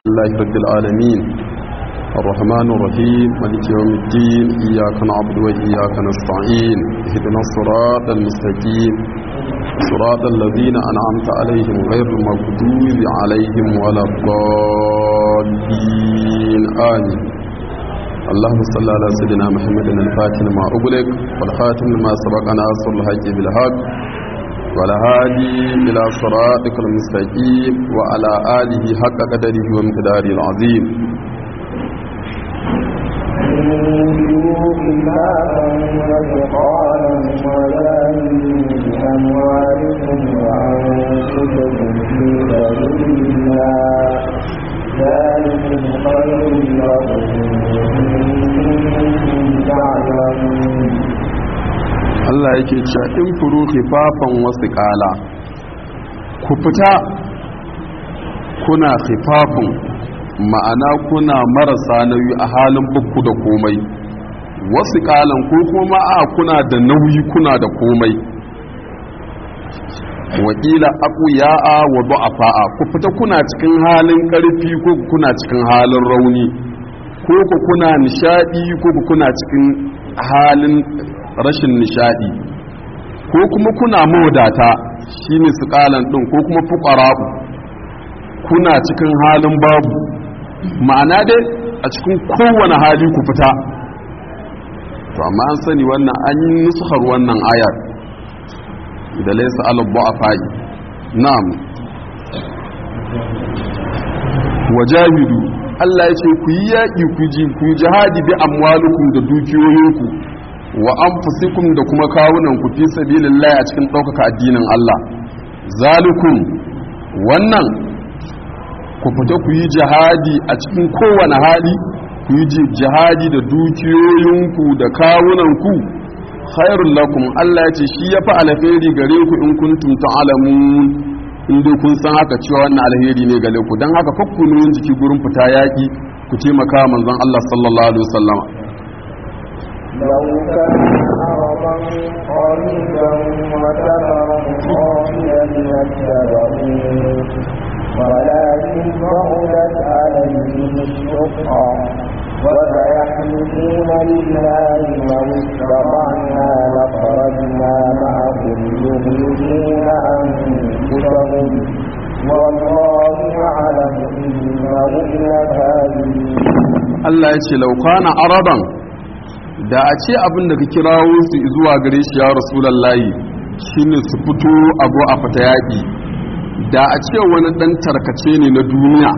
لله رب العالمين الرحمن الرحيم مالك يوم الدين إياك نعبد وإياك نستعين اهدنا الصراط المستقيم صراط الذين أنعمت عليهم غير المغضوب عليهم ولا الضالين آمين اللهم صل على سيدنا محمد الفاتح ما أغلق والخاتم لما سبق ناصر الحق بالحق والهادي إلى صراطك المستقيم وعلى آله حق قدره ومقداره العظيم بأموالكم وأنفسكم في سبيل الله ذلكم خير لكم إن تعلمون Allah yake cewa in furu khifafan wasu kala ku fita kuna khifafin ma'ana kuna marasa nauyi a halin bukku da komai wasu kalan ko kuma a kuna da nauyi kuna da komai wakila akuya'a wa du'afa'a ku fita kuna cikin halin karfi ko kuna cikin halin rauni ko ku kuna nishadi ko ku kuna cikin halin rashin nishadi ko kuma kuna mawadata shine su kalan din ko kuma fuqara'u kuna cikin halin babu ma'ana dai a cikin kowane hali ku fita to amma an sani wannan an yi nusuhar wannan ayar da laysa alabba a fa'i na'am wajahidu Allah ya ce ku yi yaƙi ku ji ku yi jihadi bi amwalukum da dukiyoyinku wa anfusikum da kuma kawunan ku fi sabilillah a cikin ɗaukaka addinin Allah zalikum wannan ku fita ku yi jihadi a cikin kowane hali ku yi jihadi da dukiyoyinku da kawunanku khairul lakum Allah ya ce shi ya fi alheri gare ku in kuntum ta'lamun in dai kun san haka cewa wannan alheri ne gare ku dan haka fakkunun jiki gurin fita yaki ku taimaka manzon Allah sallallahu alaihi wasallama لو كان عرضا قريبا وسفرا قاصدا لاتبعوك ولكن بعدت عليهم الشقة وسيحلفون لله لو استطعنا لخرجنا معكم يخرجون أنفسهم والله يعلم إنهم لكاذبون Allah ya ce laukana araban da a ce abin da ka kirawo su zuwa gare shi ya rasulallahi shine su fito abu a fata yaƙi da a ce wani ɗan tarkace ne na duniya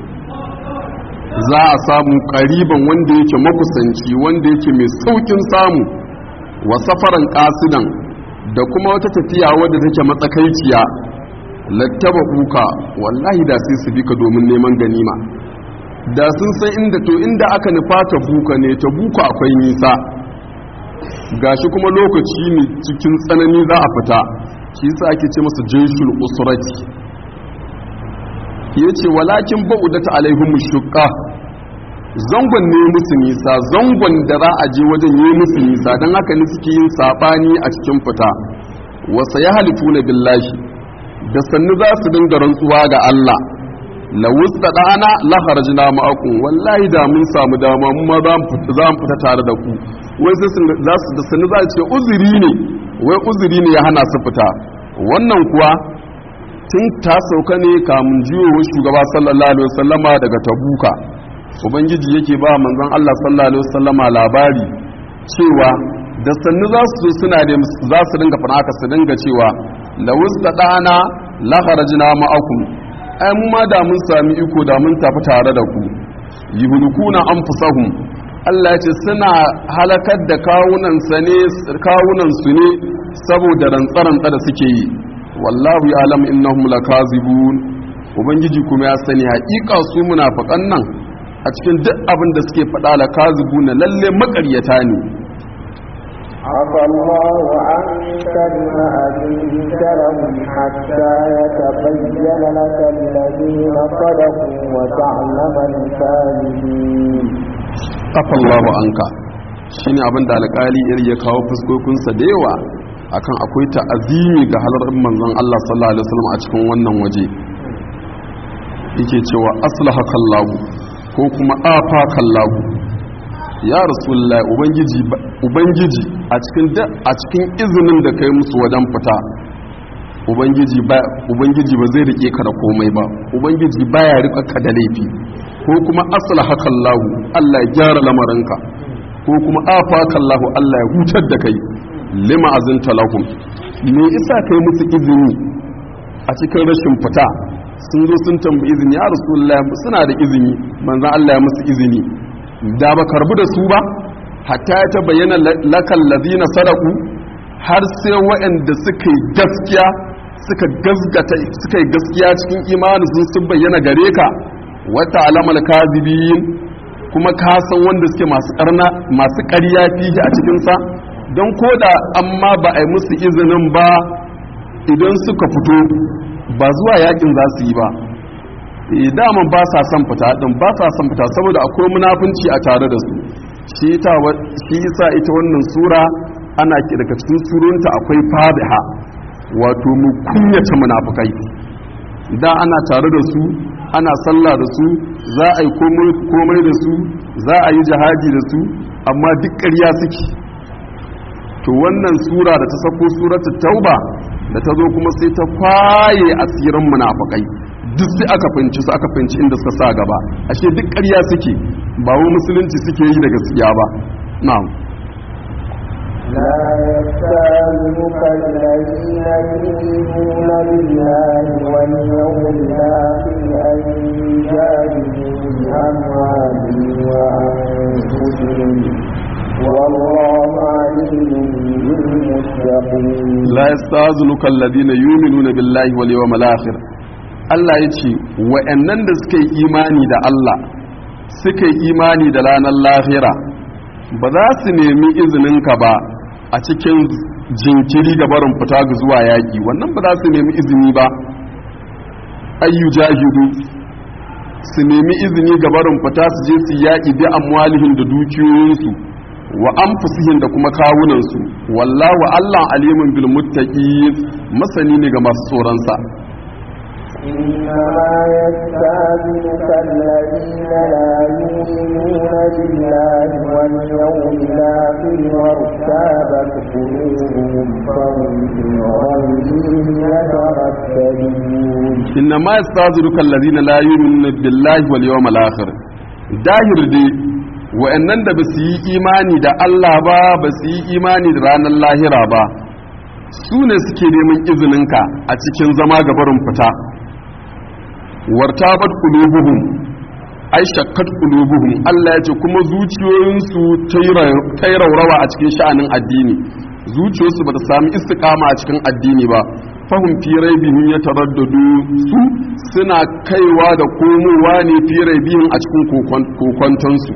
za a samu ƙariban wanda yake makusanci wanda yake mai saukin samu wa safaran ƙasidan da kuma wata tafiya wadda take matsakaiciya lattaba kuka wallahi da sai su bi ka domin neman ganima da sun san inda to inda aka nufa ta buka ne ta buka akwai nisa gashi kuma lokaci ne cikin tsanani za a fita shi yasa ake ce masa jayshul usrati yace walakin ba'udata alaihim shuqqa zangon ne musu nisa zangon da za a je wajen yi musu nisa dan haka ne suke yin sabani a cikin fita wa sayhalifuna billahi da sannu za su dinga rantsuwa ga Allah lawusta ɗana laharajina ma'akun wallahi da mun samu dama mu ma za mu fita tare da ku wai sai za su da sani za ce uzuri ne wai uzuri ne ya hana su fita wannan kuwa tun ta sauka ne kamun jiwo shugaba sallallahu alaihi wasallama daga tabuka ubangiji yake ba manzon Allah sallallahu alaihi wasallama labari cewa da sannu za su suna da za su dinga fara haka su dinga cewa lawusta ɗana laharajina ma'akun ai mu ma da mun sami iko da mun tafi tare da ku yuhlikuna anfusahum Allah ya ce suna halakar da kawunan sa ne kawunan su ne saboda rantsaran da suke yi wallahu ya'lam innahum lakazibun ubangiji kuma ya sani haƙiƙa su munafiqan nan a cikin duk abin da suke faɗa lakazibuna lalle maƙaryata ne عفى الله عنك بما أذنت لهم حتى يتبين لك الذين صدقوا وتعلم الكاذبين عفى الله عنك shine abin da alƙali iri ya kawo fuskokinsa da yawa akan akwai ta'azimi ga halar manzon Allah sallallahu alaihi wasallam a cikin wannan waje yake cewa aslaha kallahu ko kuma afa kallahu ya rasulullah ubangiji ubangiji a cikin a cikin izinin da kai musu wajen fita ubangiji ba ubangiji ba zai rike ka da komai ba ubangiji baya rika ka da laifi ko kuma aslaha kallahu Allah ya gyara lamarinka ko kuma afa kallahu Allah ya hutar da kai lima azinta lahum me isa kai musu izini a cikin rashin fita sun zo sun tambayi izini ya rasulullah suna da izini manzon Allah ya musu izini da ba karbu da su ba hatta ya ta bayyana lakal ladina sadaku har sai waɗanda suka yi gaskiya suka gazgata suka yi gaskiya cikin imanin sun sun bayyana gare ka wata alamal kazibin kuma ka san wanda suke masu karna masu ƙarya fihi a cikin sa don koda amma ba a yi musu izinin ba idan suka fito ba zuwa yakin za su yi ba dama ba sa son fita din ba sa son fita saboda akwai munafunci a tare da su shi yasa ita wannan sura ana ki daga cikin surunta akwai fadiha wato mu kunyata munafukai da ana tare da su ana sallah da su za a yi komai da su za a yi jihadi da su amma duk ƙarya suke to wannan sura da ta sako suratul tauba da ta zo kuma sai ta kwaye asirin munafukai duk sai aka finci su aka finci inda suka sa gaba ashe duk ƙarya suke ba wa musulunci suke yi da gaskiya ba na'am لا يستاذنك الذين يؤمنون بالله واليوم الآخر أن يجاهدوا بأموالهم وأنفسهم والله عليم بالمتقين لا يستاذنك الذين يؤمنون بالله واليوم الآخر Allah ya ce wa'annan da suka yi imani da Allah suka yi imani da ranar lahira ba za su nemi izininka ba a cikin jinkiri ga barin fita ga zuwa yaƙi wannan ba za su nemi izini ba ayyu jahidu su nemi izini ga barin fita su je su yaƙi bi amwalihim da dukiyoyinsu wa anfusihim da kuma kawunansu wallahu Allah alimun bil muttaqin masani ne ga masu tsoron sa إنما يستاذنك الذين لا يؤمنون بالله واليوم الآخر وارتابت قلوبهم فهم في غيرهم يترددون إنما يستاذنك الذين لا يؤمنون بالله واليوم الآخر dahir dai wa'annan da ba su yi imani da Allah ba ba su yi imani da ranar lahira ba su ne suke neman izininka a cikin zama gabarin fita wartabat qulubuhum ai shakkat qulubuhum Allah ya ce kuma zuciyoyinsu ta yi raurawa a cikin sha'anin addini zuciyoyinsu ba ta sami istiqama a cikin addini ba fahim fi raibihim ya taraddadu su suna kaiwa da komowa ne fi raibihim a cikin kokontonsu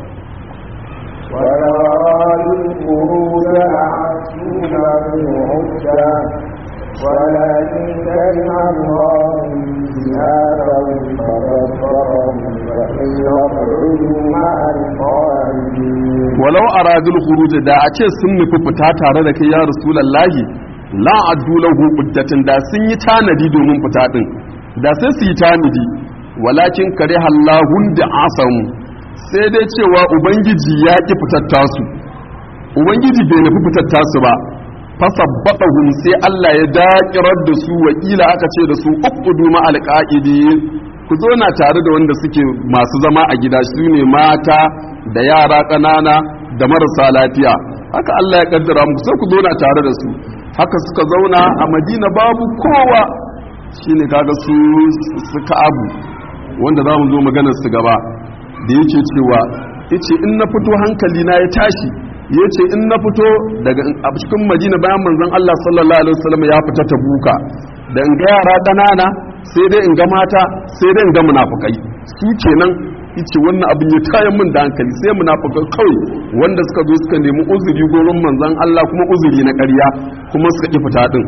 ولو أرادوا الخروج لأعدوا له عدة ولكن كره الله زيادهم فكفرهم فإن يقعدوا مع القائدين walau aradul khuruj da a ce sun nufi fita tare da kai ya rasulullahi la addu lahu uddatin da sun yi tanadi domin fita din da sai su yi tanadi walakin kare hallahun da asamu sai dai cewa ubangiji ya ki fitar tasu ubangiji bai nufi fitar tasu ba fasabbatahum sai Allah ya dakirar da su wakila aka ce da su uqudu ma alqaidi ku zo na tare da wanda suke masu zama a gida su ne mata da yara ƙanana da marasa lafiya haka Allah ya kaddara muku sai ku zo na tare da su haka suka zauna a Madina babu kowa shine kaga su suka abu wanda za mu zo maganar su gaba da yake cewa yace in na fito hankali na ya tashi ya ce in na fito daga a cikin majina bayan manzon Allah sallallahu alaihi wasallam ya fita ta buka da in ga yara ƙanana sai dai in ga mata sai dai in ga munafukai su kenan yace wannan abin ya tayan min da hankali sai munafukai kawai wanda suka zo suka nemi uzuri gurin manzon Allah kuma uzuri na ƙarya kuma suka ki fita din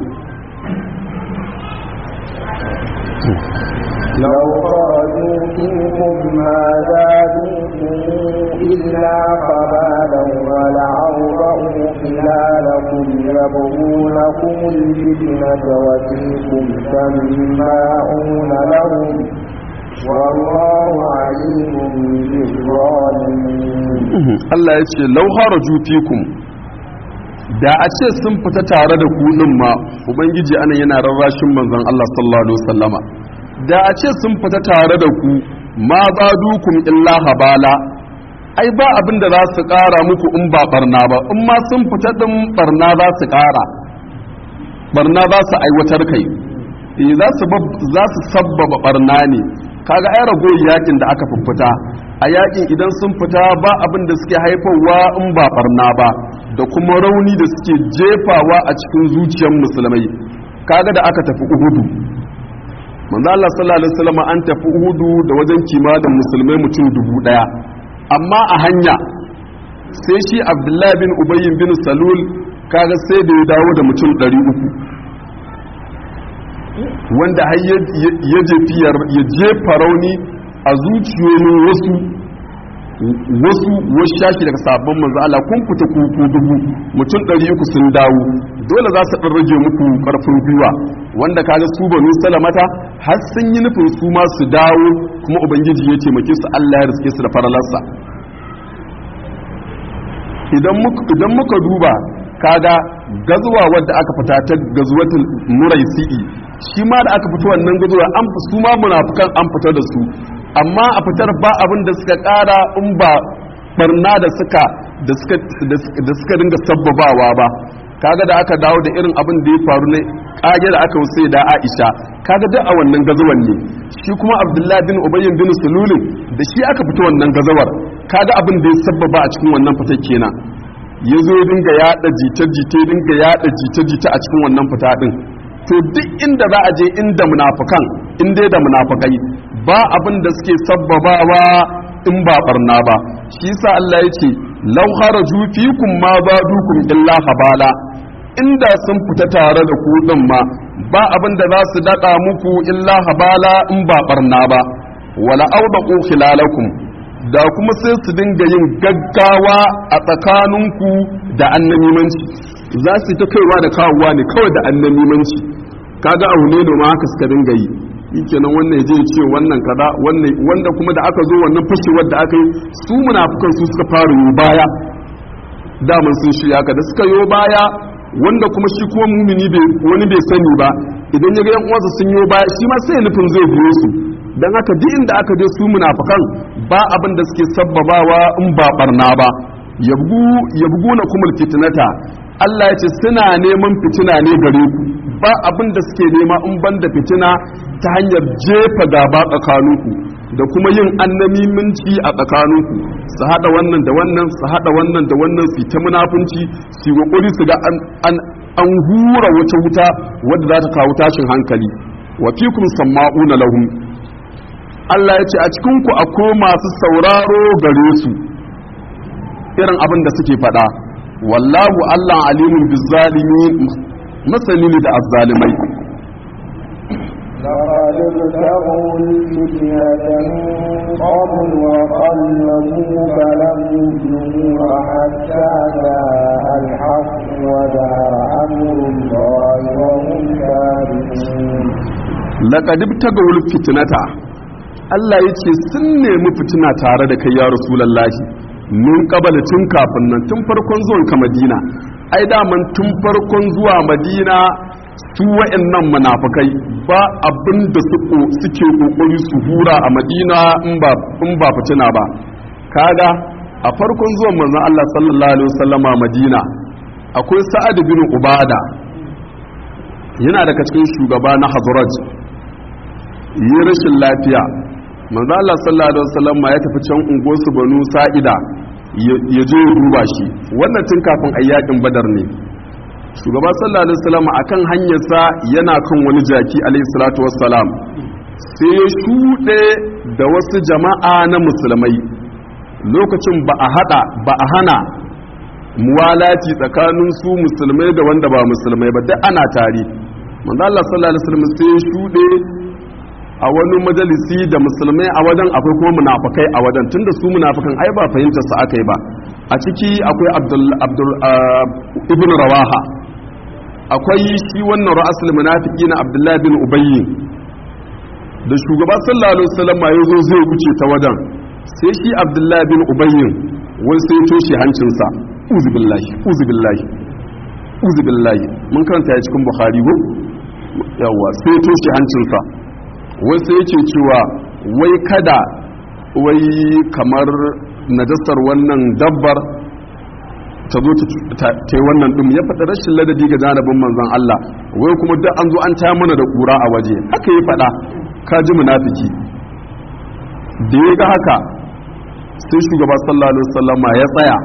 لو خرجوا فيكم ما زادوكم إلا قبالا ولعوضوا خلالكم يبغونكم الفتنة وفيكم سماعون لهم والله عليم بالظالمين Allah ya ce lau haraju fikum da a ce sun fita tare da ku din ma ubangiji anan yana rarrashin manzon Allah sallallahu alaihi wasallama da a ce sun fita tare da ku ma zadukum illa habala ai ba abin da za su ƙara muku in ba barna ba in ma sun fita din barna za su ƙara barna za su aiwatar kai eh za su za su sabbaba barna ne kaga ai rago yakin da aka fuffuta a yakin idan sun fita ba abin da suke haifarwa in ba barna ba da kuma rauni da suke jefawa a cikin zuciyar musulmai kaga da aka tafi uhudu manzo Allah sallallahu alaihi wasallam an tafi uhudu da wajen kimanin musulmai mutum dubu daya amma a hanya sai shi abdullahi bin ubayyin bin salul kaga sai da ya dawo da mutum 300 wanda har ya jefi ya jefa rauni a zuciyoyin wasu wasu wasu shashi daga sabon manzo Allah kun fita kuku dubu mutum 300 sun dawo dole za su dan rage muku karfin gwiwa wanda kaga su banu salamata har sun yi nufin su ma su dawo kuma ubangiji ya taimake su Allah ya riske su da faralarsa idan muka duba kaga gazuwa wadda aka fita ta gazuwatul muraisi'i shi ma da aka fito wannan gazuwa an su ma munafukan an fita da su amma a fitar ba abin da suka kara in ba barna da suka da suka da suka dinga sabbabawa ba kaga da aka dawo da irin abin da ya faru ne kage da aka wuce da Aisha kaga duk a wannan gazuwan ne shi kuma Abdullahi bin Ubay bin Sululin da shi aka fito wannan gazawar kaga abin da ya sabbaba a cikin wannan fitar kenan ya zo dinga yada jita-jita dinga yada jita-jita a cikin wannan fita din to duk inda za a je inda munafukan in dai da munafukai ba abin da suke sabbabawa in ba barna ba shi yasa Allah ya ce law kharaju fikum ma badukum illa habala inda sun fita tare da ku din ma ba abin da za su dada muku illa habala in ba barna ba wala awdaqu khilalakum da kuma sai su dinga yin gaggawa a tsakaninku da annamimanci za su ta kaiwa da kawowa ne kawai da annamimanci kaga abu ne ma haka suka dinga yi kenan wannan ya je ce wannan kaza wannan wanda kuma da aka zo wannan fashewar da aka yi su munafukan su suka fara yi baya daman sun shirya ka da suka yi baya wanda kuma shi kuma mumini wani bai sani ba idan ya ga yan uwansa sun yi baya shi ma sai nufin zai biyo su dan haka duk inda aka je su munafukan ba abin da suke sabbabawa in ba barna ba yabgu yabgu na kumul fitnata Allah ya ce suna neman fitina ne gare ku ba abin da suke nema in banda fitina ta hanyar jefa gaba tsakaninku da kuma yin annamiminci a tsakaninku su hada wannan da wannan su hada wannan da wannan su ta munafunci su yi kokari su ga an an hura wata wuta wadda za ta kawo tashin hankali wa fikum samma'una lahum Allah ya ce a cikin ku akwai masu sauraro gare su irin abin da suke faɗa wallahu Allah alimun bizzalimin masani ne da azzalimai لقد ابتغوا الفتنة من قبل وقلبوا فلم يجنوها حتى جاء الحق ودار أمر الله وهم كارهون لقد ابتغوا الفتنة Allah ya ce sun nemi fitina tare da kai ya Rasulallahi min kabala tun kafin nan tun farkon zuwan ka Madina ai daman tun farkon zuwa Madina su wa'annan munafikai ba abin da suke kokari su hura a Madina in ba in ba fitina ba kaga a farkon zuwan manzon Allah sallallahu alaihi wasallama Madina akwai Sa'ad bin Ubada yana daga cikin shugaba na Hazraj yi rashin lafiya manzo Allah sallallahu alaihi wasallam ya tafi can unguwarsu Banu Sa'ida ya je ya duba shi wannan tun kafin ayyakin Badar ne shugaba sallallahu alaihi wasallam akan hanyarsa yana kan wani jaki alaihi salatu wassalam sai ya shuɗe da wasu jama'a na musulmai lokacin ba a hada ba a hana muwalati tsakanin su musulmai da wanda ba musulmai ba duk ana tare manzo Allah sallallahu alaihi wasallam sai ya shuɗe a wani majalisi da musulmai a wajen akwai kuma munafakai a wajen tunda su munafakan ai ba fahimtar su aka yi ba a ciki akwai abdul ibn rawaha akwai shi wannan ra'asul munafiki na abdullahi bin ubayyi da shugaba sallallahu alaihi wasallam ya zo zai wuce ta wajen sai shi abdullahi bin ubayyin wai sai toshe hancinsa uzu billahi uzu billahi uzu billahi mun karanta ya cikin bukhari ko yawa sai toshe hancinsa wai sai yake cewa wai kada wai kamar najasar wannan dabbar ta zo ta yi wannan ɗin ya faɗa rashin ladabi ga janabin manzon Allah wai kuma duk an zo an taya mana da ƙura a waje haka ya faɗa ka ji munafiki da ya ga haka sai shugaba sallallahu alaihi wasallama ya tsaya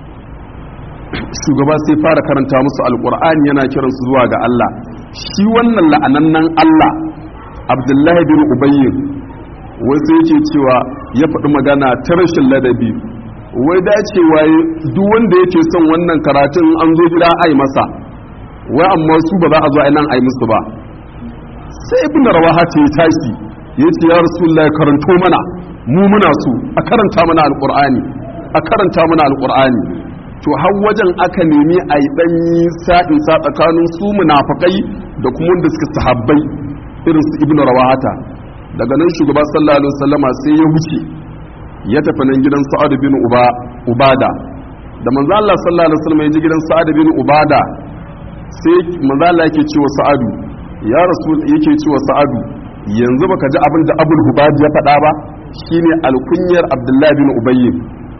shugaba sai fara karanta musu alƙur'ani yana kiransu zuwa ga Allah shi wannan la'anannan Allah abdullahi bin ubayyin wasu yake cewa ya faɗi magana ta rashin ladabi wai dacewa duk wanda yake son wannan karatun an zo gida ai masa wai amma su ba za a zo a nan ai musu ba sai ibn rawaha ce tashi ya ce ya rasulullahi karanto mana mu muna so a karanta mana alqur'ani a karanta mana alqur'ani to har wajen aka nemi a yi ɗanyi sa'in sa tsakanin su munafakai da kuma wanda suka sahabbai irin su ibn rawahata daga nan shugaba sallallahu alaihi wasallama sai ya wuce ya tafi nan gidan sa'ad bin uba ubada da manzo Allah sallallahu alaihi wasallam ya ji gidan sa'ad bin ubada sai manzo Allah yake cewa sa'adu ya rasul yake cewa sa'adu yanzu baka ji abin da abul hubad ya faɗa ba shine alkunyar abdullahi bin ubayy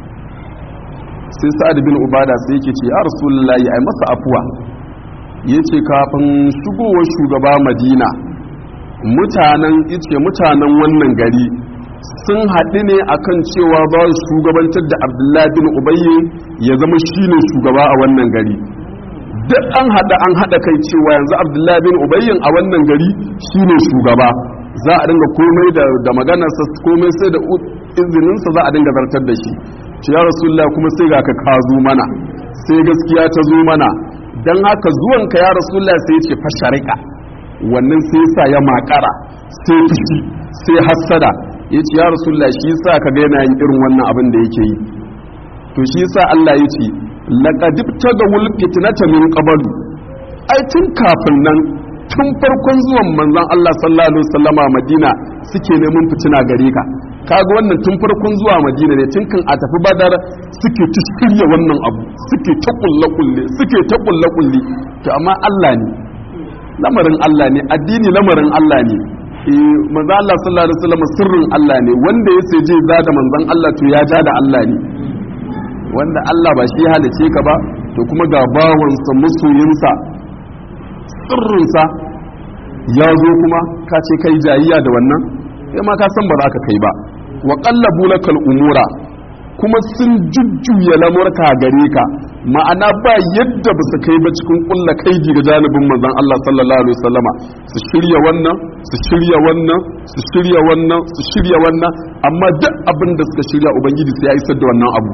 sai sa'ad bin ubada sai yake ce ya rasulullahi ai masa afuwa yace kafin shigowar shugaba madina mutanen yace mutanen wannan gari sun haɗu ne akan cewa ba su shugabantar da abdullahi bin ubayy ya zama shine shugaba a wannan gari duk an haɗa an haɗa kai cewa yanzu abdullahi bin ubayyin a wannan gari shine shugaba za a dinga komai da maganarsa komai sai da izininsa za a dinga zartar da shi ce ya rasulullah kuma sai ga ka ka zo mana sai gaskiya ta zo mana dan haka zuwanka ya rasulullah sai ce fasharika wannan sai sa ya makara sai fushi sai hassada ya ce ya rasulullah shi sa ka ga yana yin irin wannan abin da yake yi to shi sa Allah ya ce laqad tagawul fitnata min qablu ai tun kafin nan tun farkon zuwan manzon Allah sallallahu alaihi wasallama Madina suke neman fitina gare ka kaga wannan tun farkon zuwa Madina ne tun kan a tafi Badar suke ta shirya wannan abu suke ta kulle kulle suke ta kulle kulle to amma Allah ne lamarin Allah ne addini lamarin Allah ne eh manzon Allah sallallahu alaihi wasallama sirrin Allah ne wanda ya je za da manzon Allah to ya ja da Allah ne wanda Allah ba shi halice ka ba to kuma ga bawansa masoyinsa sirrinsa ya zo kuma ka ce kai jayiya da wannan sai ma ka san ba za ka kai ba wa qallabu lakal umura kuma sun jujjuya lamurka gare ka ma'ana ba yadda ba su kai ba cikin kulla kaidi ga janibin manzon Allah sallallahu alaihi wasallama su shirya wannan su shirya wannan su shirya wannan su shirya wannan amma duk abin da suka shirya ubangiji sai ya isar da wannan abu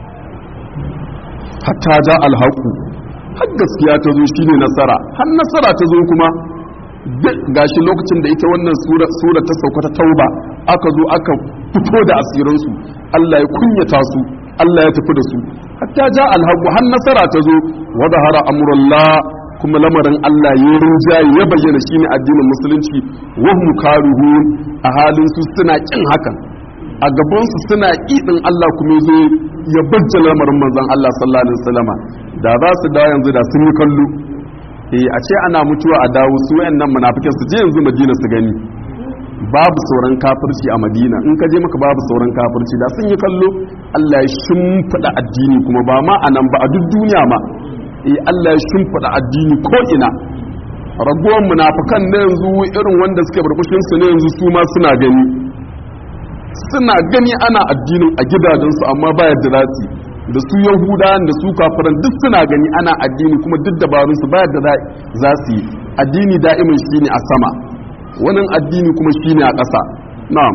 hatta ja alhaku har gaskiya ta zo shine nasara har nasara ta zo kuma gashi lokacin da ita wannan sura ta sauka ta tauba aka zo aka fito da asiransu Allah ya kunyata su Allah ya tafi da su hatta ja alhaku har nasara ta zo wa zahara amrullah kuma lamarin Allah ya rinjaye ya bayyana shine addinin musulunci wa hum karuhun a halin su suna kin hakan a gabansu suna ƙiɗin Allah kuma zo ya bajja lamarin manzon Allah sallallahu alaihi wasallama da za su dawo yanzu da sun yi kallo eh a ce ana mutuwa a dawo su wayannan munafikai su je yanzu Madina su gani babu sauran kafirci a Madina in ka je maka babu sauran kafirci da sun yi kallo Allah ya shimfida addini kuma ba ma anan ba a duk duniya ma eh Allah ya shimfida addini ko ina ragowar munafikan na yanzu irin wanda suke burbushin su ne yanzu su ma suna gani suna gani ana addinin a gidajensu amma ba yadda za su da su yahudawan da su kafiran duk suna gani ana addini kuma duk dabarunsu ba yadda za su yi addini da'imin shi ne a sama wani addini kuma shi ne a ƙasa na'am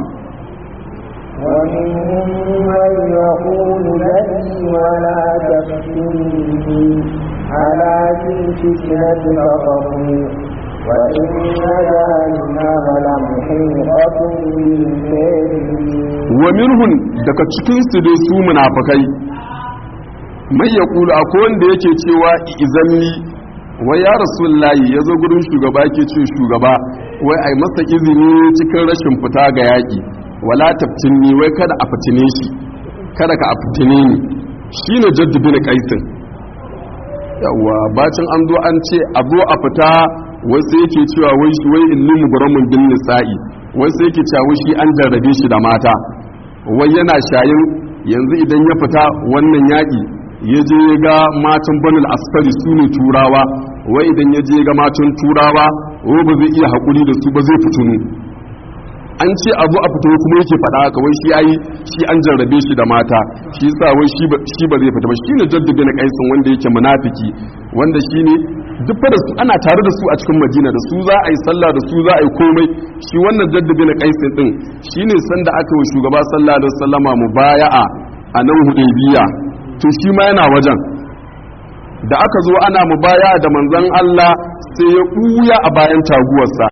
ومنهم من يقول لي ولا تفتني على في الفتنة فقروا وإن جهنم لمحيطة بالكافرين wa minhun daga cikin su dai su munafikai mai ya kulu akwai wanda yake cewa izanni wa ya rasulullahi ya zo gurin shugaba ke ce shugaba wai ai masa izini cikin rashin fita ga yaƙi wala taftinni wai kada a fitine shi kada ka a fitine ni shine jaddu bin qaisin yawa bacin an zo an ce a zo a fita wasu yake cewa wai shi wai inni mugramun bin nisa'i wasu yake cewa wai shi an jarrabe shi da mata wai yana shayin yanzu idan ya fita wannan yaƙi ya je ya ga matan banul asfari su ne turawa wai idan ya je ga matan turawa wai ba zai iya haƙuri da su ba zai fitunu an ce abu a fito kuma yake faɗa haka wai shi yayi shi an jarrabe shi da mata shi yasa wai shi ba shi ba zai fita ba shine jaddabe na kaisin wanda yake munafiki wanda shine duk da su ana tare da su a cikin Madina da su za a yi sallah da su za a yi komai shi wannan jaddabe na kaisin din shine sanda aka yi shugaba sallallahu alaihi wasallama mubaya'a a nan Hudaybiya to shi ma yana wajen da aka zo ana mubaya'a da manzon Allah sai ya buya a bayan taguwarsa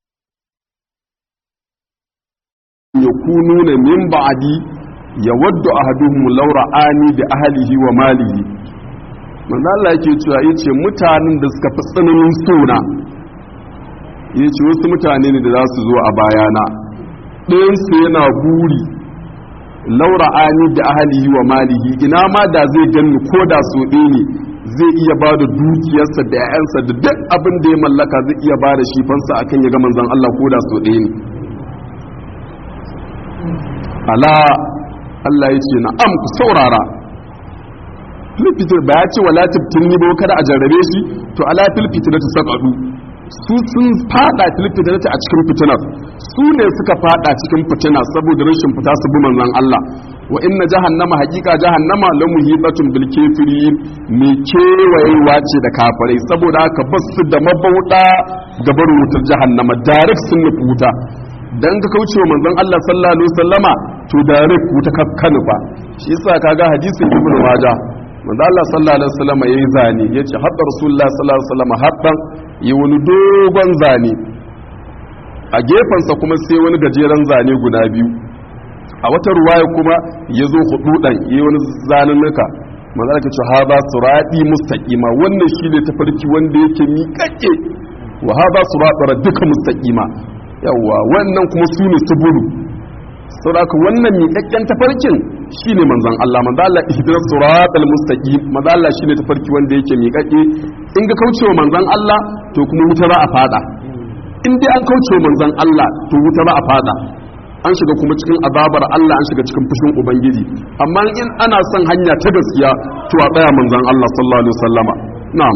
yakununa min ba'di yawaddu ahaduhum law ra'ani bi ahlihi wa malihi manzo Allah yake cewa yace mutanen da suka fi tsananin sona yace wasu mutane ne da za su zo a bayana ɗayan su yana buri law ra'ani bi ahlihi wa malihi ina ma da zai ganni ko da so ɗaya ne zai iya ba da dukiyarsa da 'ya'yansa da duk abin da ya mallaka zai iya ba da shi fansa akan ya ga manzon Allah ko da so ɗaya ne ala Allah ya ce na am ku saurara filfitar ba ya ce wala tabtini ba kada a jarrabe shi to ala filfitar ta sakadu su sun fada filfitar ta a cikin fitinar su ne suka fada cikin fitina saboda rashin fita su bi manzon Allah wa inna jahannama haqiqa jahannama la muhibatun bil kafirin me kewayewa ce da kafirai saboda haka basu da mabauda gabar wutar jahannama direct sun nufi wuta dan ka kaucewa manzon Allah sallallahu alaihi wasallama to direct wuta kakkanu fa shi yasa kaga hadisin ibn majah manzon Allah sallallahu alaihi wasallama yayi zane yace hadda rasulullah sallallahu alaihi wasallama haddan yi wani dogon zane a gefensa kuma sai wani gajeren zane guda biyu a wata ruwaya kuma ya zo hududan yi wani zanunnuka manzon Allah ce hada surati mustaqima wannan shine tafarki wanda yake miƙaƙe wa hada surati duka mustaqima yawwa wannan kuma su ne subulu saboda wannan miƙaƙƙen tafarkin shine manzon Allah manzon Allah ihdinas siratal mustaqim manzon Allah shine tafarki wanda yake miƙaƙƙe in ga kaucewa manzon Allah to kuma wuta za a fada in dai an kaucewa manzon Allah to wuta za a fada an shiga kuma cikin azabar Allah an shiga cikin fushin ubangiji amma in ana son hanya ta gaskiya to a tsaya manzon Allah sallallahu alaihi wasallama na'am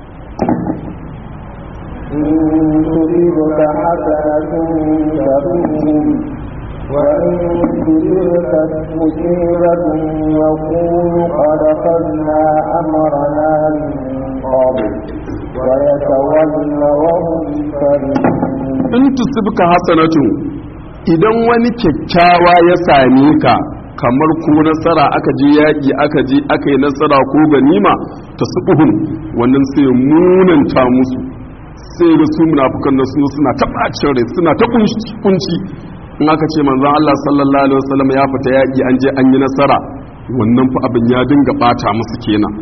إن تصبك حسنة تسؤهم وإن تصبك مصيبة يقول قد أخذنا أمرنا من قبل ويتولى وهم فرحون in tusibka hasanatu idan wani kyakkyawa ya same ka kamar ko nasara aka je yaƙi aka je aka yi nasara ko ganima ta subuhun wannan sai munanta musu sai ga su munafukan da su suna ta bacin rai suna ta kunci in aka ce manzon Allah sallallahu alaihi wasallam ya fita yaƙi an je an yi nasara wannan fa abin ya dinga bata musu kenan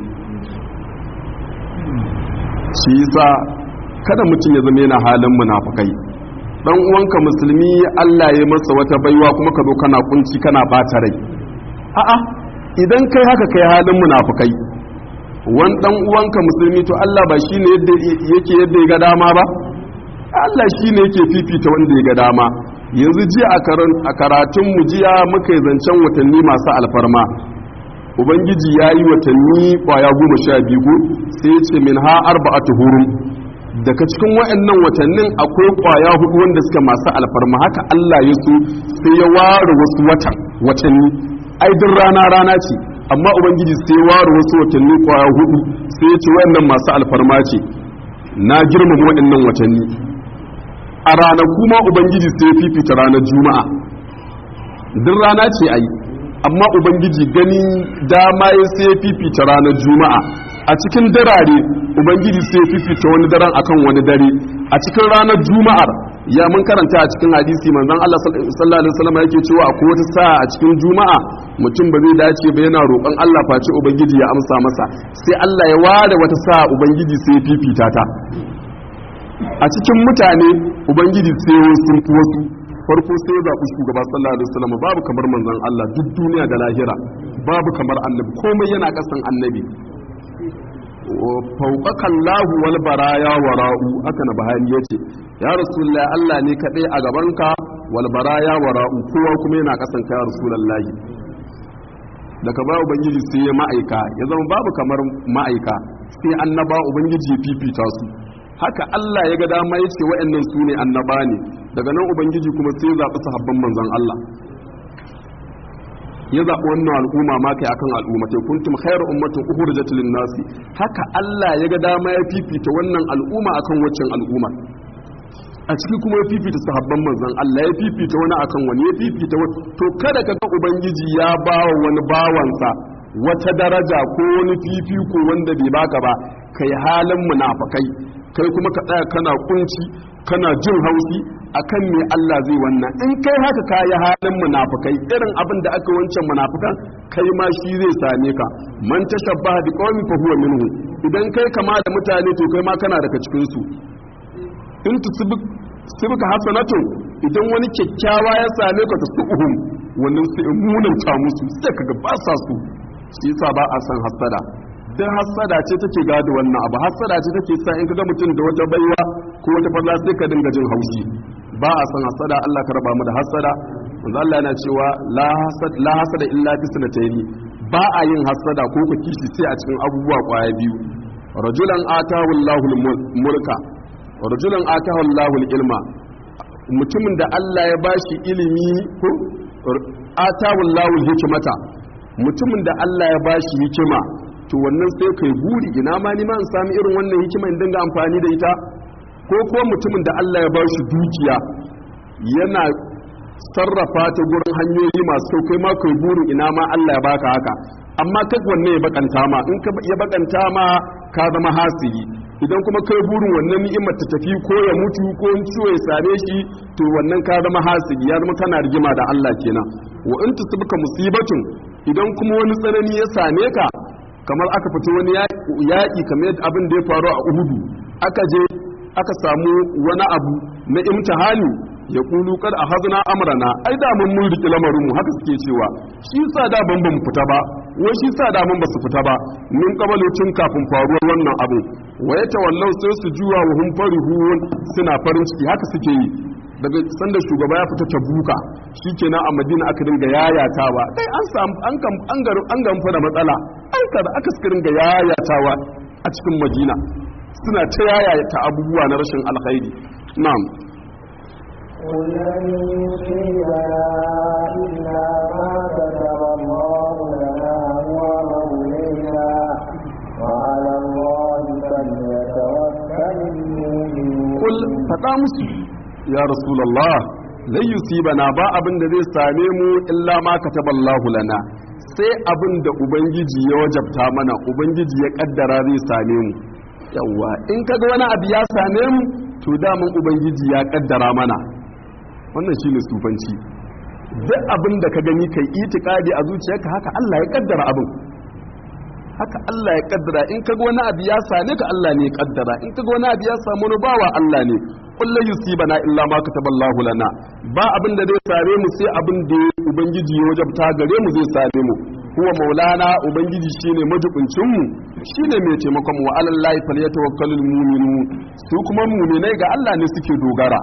shi yasa kada mutum ya zama yana halin munafukai dan uwanka musulmi Allah ya masa wata baiwa kuma ka zo kana kunci kana bata rai a'a idan kai haka kai halin munafukai wani dan uwanka musulmi to Allah ba shine yadda yake yadda ya ga dama ba Allah shine yake fifita wanda ya ga dama yanzu jiya a karatun mu jiya muka yi zancen watanni masu alfarma ubangiji ya yi watanni kwaya goma sha biyu ko sai ya ce min ha arba'atu hurum daga cikin wa'annan watannin akwai kwaya hudu wanda suka masu alfarma haka Allah ya so sai ya ware wasu watan watanni ai duk rana rana ce amma ubangiji sai ya ware wasu watanni kwaya hudu sai ya ce wa'annan masu alfarma ce na girmama wa'annan watanni a ranaku ma ubangiji sai ya fifita ranar juma'a duk rana ce ai amma ubangiji ganin dama ya sai ya fifita ranar juma'a a cikin darare ubangiji sai fifita wani daren akan wani dare a cikin ranar juma'ar ya mun karanta a cikin hadisi manzon Allah sallallahu alaihi wasallam yake cewa akwai wata sa'a a cikin juma'a mutum ba zai dace ba yana roƙon Allah face ubangiji ya amsa masa sai Allah ya ware wata sa'a ubangiji sai ya fifita ta a cikin mutane ubangiji sai wasu sun fi wasu farko sai ya zaɓi shugaba sallallahu alaihi wasallam babu kamar manzon Allah duk duniya da lahira babu kamar annabi komai yana kasan annabi fauƙakan lahu wal baraya wara'u haka na bahari ya ce ya rasulullah Allah ne kaɗai a gabanka wal baraya wara'u kowa kuma yana kasan ka ya rasulullah daga ba ubangiji sai ya ma'aika ya zama babu kamar ma'aika sai annaba ubangiji ya fifita su haka Allah ya ga dama ya ce wa'annan su ne annaba ne daga nan ubangiji kuma sai ya zaɓi sahabban manzon Allah ya zaɓi wannan al'umma ma kai akan al'ummatai kuntum khairu ummatin ukhrijat lin nasi haka Allah ya ga dama ya fifita wannan al'umma akan waccan al'umma a ciki kuma ya fifita sahabban manzon Allah ya fifita wani akan wani ya fifita wani to kada ka ga ubangiji ya bawa wani bawansa wata daraja ko wani fifiko wanda bai baka ba kai halin munafakai kai kuma ka tsaya kana kunci kana jin hausi akan me Allah zai wannan in kai haka kayi halin munafikai irin abin da aka wancan munafikan kai ma shi zai same ka man tashabbaha bi qaumin fa huwa minhu idan kai kama da mutane to kai ma kana daga cikin su in tusibuk sibka hasanatu idan wani kyakkyawa ya same ka tasuhum wannan sai munan ta musu sai kaga ba sa su shi yasa ba a san hasada dan hasada ce take gado wannan abu hasada ce take sa in kaga mutum da wata baiwa ko wata falla sai ka dinga jin haushi ba a san hasada Allah ka raba mu da hasada manzo Allah yana cewa la hasad la hasada illa fi sanataini ba a yin hasada ko ku kishi sai a cikin abubuwa kwaya biyu rajulan atahu Allahul mulka rajulan atahu Allahul ilma mutumin da Allah ya bashi ilimi ko atahu Allahul hikmata mutumin da Allah ya bashi hikima to wannan sai kai buri ina ma ni ma in sami irin wannan hikima in dinga amfani da ita ko kuma mutumin da Allah ya bashi dukiya yana sarrafa ta gurin hanyoyi masu kyau kai ma kai burin ina ma Allah ya baka haka amma kai wanne ya bakanta ma in ka ya bakanta ma ka zama hasiri idan kuma kai burin wannan ni'imar ta tafi ko ya mutu ko in ciwo ya same shi to wannan ka zama hasiri ya zama kana rigima da Allah kenan wa in tusibka musibatun idan kuma wani tsanani ya same ka kamar aka fito wani yaƙi kamar abin da ya faru a Uhudu aka je aka samu wani abu na imtihani ya kulu kar a hazina amrana ai da mun mun riki lamarin mu haka suke cewa shi sa da ban ban fita ba wai shi sa da mun ba su fita ba min kabalocin kafin faruwar wannan abu waye tawallau sai su juwa wa hum farihun suna farin ciki haka suke yi daga sanda shugaba ya fita ta buka shikenan a madina aka dinga yayatawa kai an samu an kan an garu an gamfa da matsala an kada aka suka dinga yayatawa a cikin madina suna ta yayata abubuwa na rashin alkhairi na'am قل لن يصيبنا إلا ما كتب الله لنا هو مولينا وعلى الله فليتوكل المؤمنون kul faɗa musu ya rasulallah zai yusibana ba abin da zai same mu illa ma kataballahu lana sai abin da ubangiji ya wajabta mana ubangiji ya kaddara zai same mu yawwa in kaga wani abu ya same mu to daman ubangiji ya kaddara mana wannan shine sufanci duk abin da ka gani kai itikadi a zuciyarka haka Allah ya kaddara abin haka Allah ya kaddara in kaga wani abu ya same ka Allah ne ya kaddara in kaga wani abu ya samu wani bawa Allah ne kullu yusibana illa ma kataballahu lana ba abin da zai same mu sai abin da ubangiji ya wajabta gare mu zai same mu huwa maulana ubangiji shine majibincin mu shine mai taimakon mu wa alallahi falyatawakkalul mu'minun su kuma mu'minai ga Allah ne suke dogara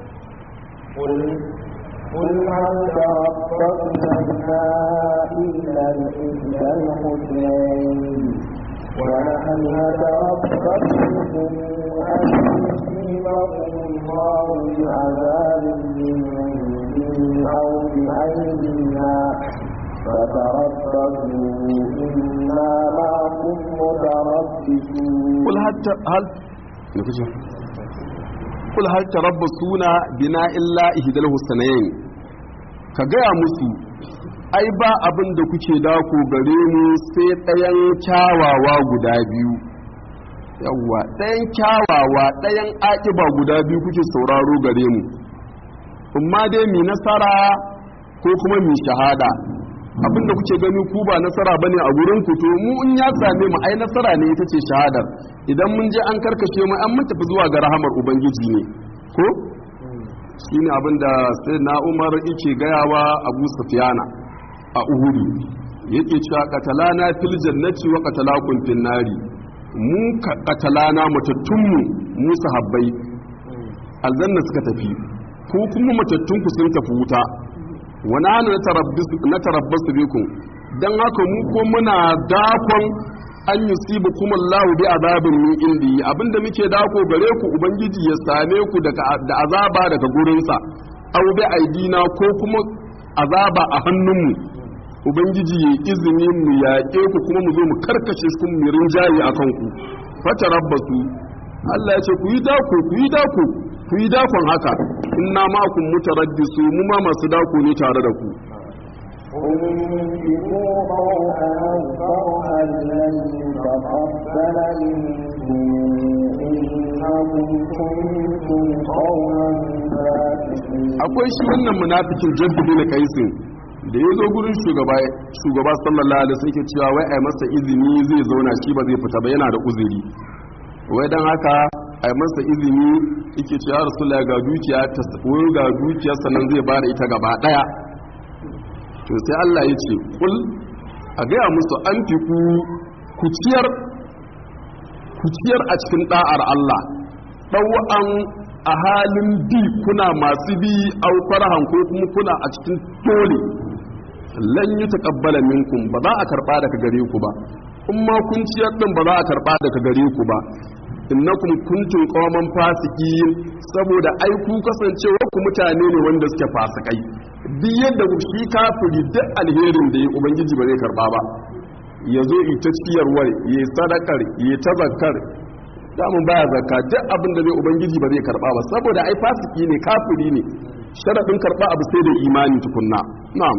قل قل هل تربصنا بنا إلا الإحدى الحسنين ونحن نتربص بكم أن يصيبكم الله بعذاب من عنده أو بأيدينا فتربصوا إنا معكم متربصون قل هل هل kul hal tarabbasuna bina illa ihdal husnayn ka gaya musu ai ba abin da kuke dako gare mu sai ɗayan kyawawa guda biyu yawwa ɗayan kyawawa ɗayan aƙiba guda biyu kuke sauraro gare mu amma dai mi nasara ko kuma mi shahada abinda kuke gani ku ba nasara bane a gurin ku to mu in ya same mu ai nasara ne ita ce shahadar idan mun je an karkashe mu an mun tafi zuwa ga rahamar ubangiji ne ko shine abinda sai na Umar yake gayawa Abu Sufyana a Uhudu yake cewa qatalana fil jannati wa qatalakum fin nari mu qatalana mutattunmu mu sahabbai aljanna suka tafi ko kuma matattunku sun tafi wuta wani hannu na tarabbasu bikum don haka mu ko muna dakon an yi sibu kuma Allah bi azabin min indi abinda muke dako gare ku ubangiji ya same ku da azaba daga gurinsa au bi aidina ko kuma azaba a hannunmu ubangiji ya izini mu yaƙe ku kuma mu zo mu karkashe su mu rinjaye a kanku fata rabbasu Allah ya ce ku yi dako ku yi dako ku yi dakon haka inna ma kun mutaraddisu mu ma masu dako ne tare da ku انفقوا طوعا أو كرها لن يتقبل منكم إنكم كنتم قوما فاسقين akwai shi wannan munafikin jaddu na kaisin da ya zo gurin shugaba shugaba sallallahu alaihi wasallam yake cewa wai ai masa izini zai zauna shi ba zai fita ba yana da uzuri wai dan haka ai masa izini yake cewa rasulullahi ga dukiya ta wai ga dukiyar sannan zai bada ita gaba daya to sai Allah ya ce kul a gaya musu an fi ku kuciyar kuciyar a cikin da'ar Allah ɗau'an a halin bi kuna masu bi au farhan ko kuma kuna a cikin dole lan yi taqabbala minkum ba za a karba daga gare ku ba in ma kun ciyar din ba za a karba daga gare ku ba innakum kuntum qauman fasiqin saboda ai ku kasancewa ku mutane ne wanda suke fasikai duk yadda shi kafiri duk alherin da ya ubangiji ba zai karba ba ya zo ita ciyarwar ya sadakar ya ta zakar damun baya zakka duk abin da zai ubangiji ba zai karba ba saboda ai fasiki ne kafiri ne sharadin karba abu sai da imani tukunna na'am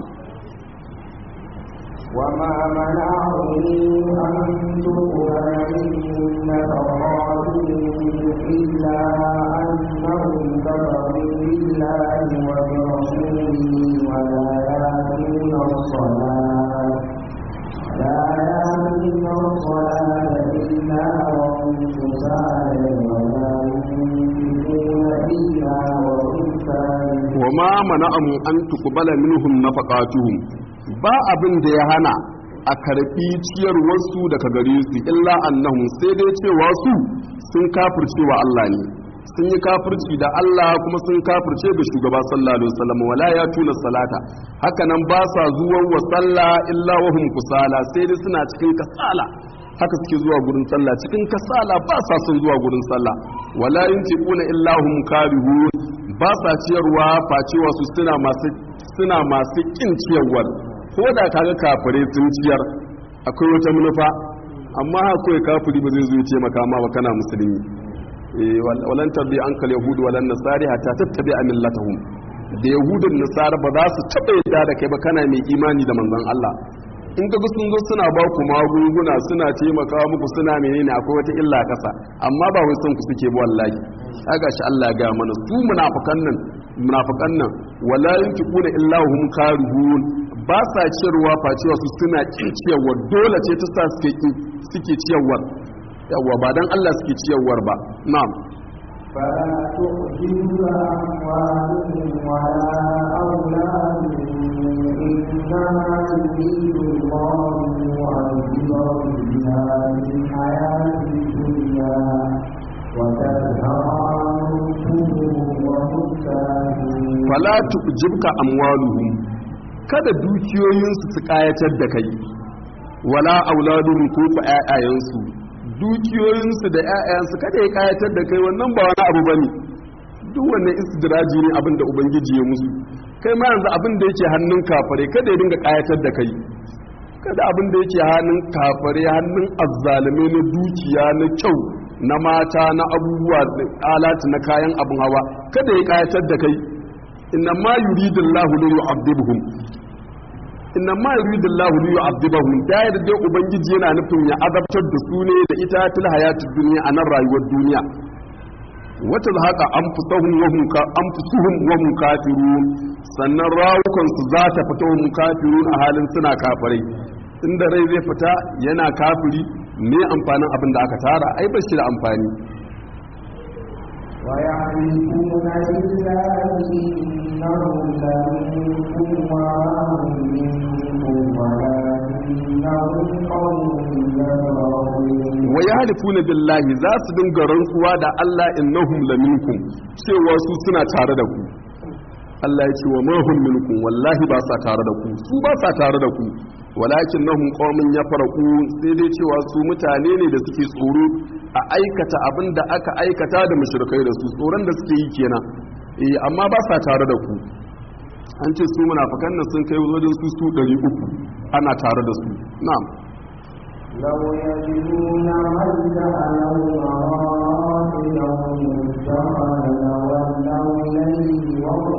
وما منعهم أن تقبل منهم نفقاتهم إلا أنهم كفروا بالله وبرسوله ولا يأتون الصلاة لا يأتون الصلاة إلا وهم كسالى ولا ينفقون إلا وهم كارهون وما منعهم أن تقبل منهم نفقاتهم ba abin da ya hana a karfi ciyarwarsu daga gare su illa annahum sai dai cewa su sun kafirce wa Allah ne sun yi kafirci da Allah kuma sun kafirce ga shugaba sallallahu alaihi wasallam wala ya tuna salata haka nan ba sa zuwan wa sallah illa wa hum kusala sai dai suna cikin kasala haka suke zuwa gurin sallah cikin kasala ba sa son zuwa gurin sallah wala yuntiquna illa hum karihun ba sa ciyarwa facewa su suna masu suna masu kin ciyarwar ko da kaga kafire sun ciyar akwai wata manufa amma akwai kafiri ba zai zo ya taimaka ma ba kana musulmi eh walan tabi ankal yahudu walan nasari hatta tattabi millatahum da yahudun nasara ba za su taba yadda da kai ba kana mai imani da manzon Allah in ga sun zo suna ba ku magunguna suna taimaka muku suna menene akwai wata illa kasa amma ba wai son ku suke ba wallahi kaga shi Allah ya ga mana su munafikan nan munafikan nan wala yunfiquna illa hum karihun ba sa ciyarwa facewa su suna kin ciyarwa dole ce ta sa suke suke ciyarwar yawa ba dan Allah suke ciyarwar ba na'am فلا تؤذن أموالهم ولا أولادهم إنما يريد الله يعذبهم بها في الحياة الدنيا وتزهر أنفسهم وهم كافرون fala tujibka amwaluhum kada dukiyoyinsu su kayatar da kai wala auladuhum ko ku ƴaƴayensu dukiyoyinsu da ƴaƴayensu kada ya kayatar da kai wannan ba wani abu bane duk wannan istidraji ne abin da ubangiji ya musu kai ma yanzu abin da yake hannun kafare kada ya dinga kayatar da kai kada abin da yake hannun kafare hannun azzalume na dukiya na kyau na mata na abubuwa da alati na kayan abin hawa kada ya kayatar da kai inna ma yuridullahu li yu'adhibuhum inna ma yuridullahu li yu'adhibuhum da yadda dai ubangiji yana nufin ya azabtar da su ne da ita til hayatid dunya a nan rayuwar duniya wata haka an fusahun wahun ka an fusuhun wahun kafirun sannan rawukan su za ta fita wahun kafirun a halin suna kafirai inda rai zai fita yana kafiri me amfanin abin da aka tara ai ba shi da amfani ويعرفون بالله إنهم لمنكم وهم منكم ولكنهم قوم يفرحون wa yahlifuna billahi za su dinga rantsuwa da Allah innahum laminkum cewa su suna tare da ku Allah ya ce wa ma hum minkum wallahi ba sa tare da ku su ba sa tare da ku walakinnahum qaumun yafraqu sai dai cewa su mutane ne da suke tsoro a aikata abin da aka aikata da mushrikai da su tsoron da suke yi kenan eh amma ba sa tare da ku an ce su munafikan nan sun kai wajen su su 300 ana tare da su na'am لو يجدون ملجأ أو مراحل أو مدخلا لولوا إليه وهم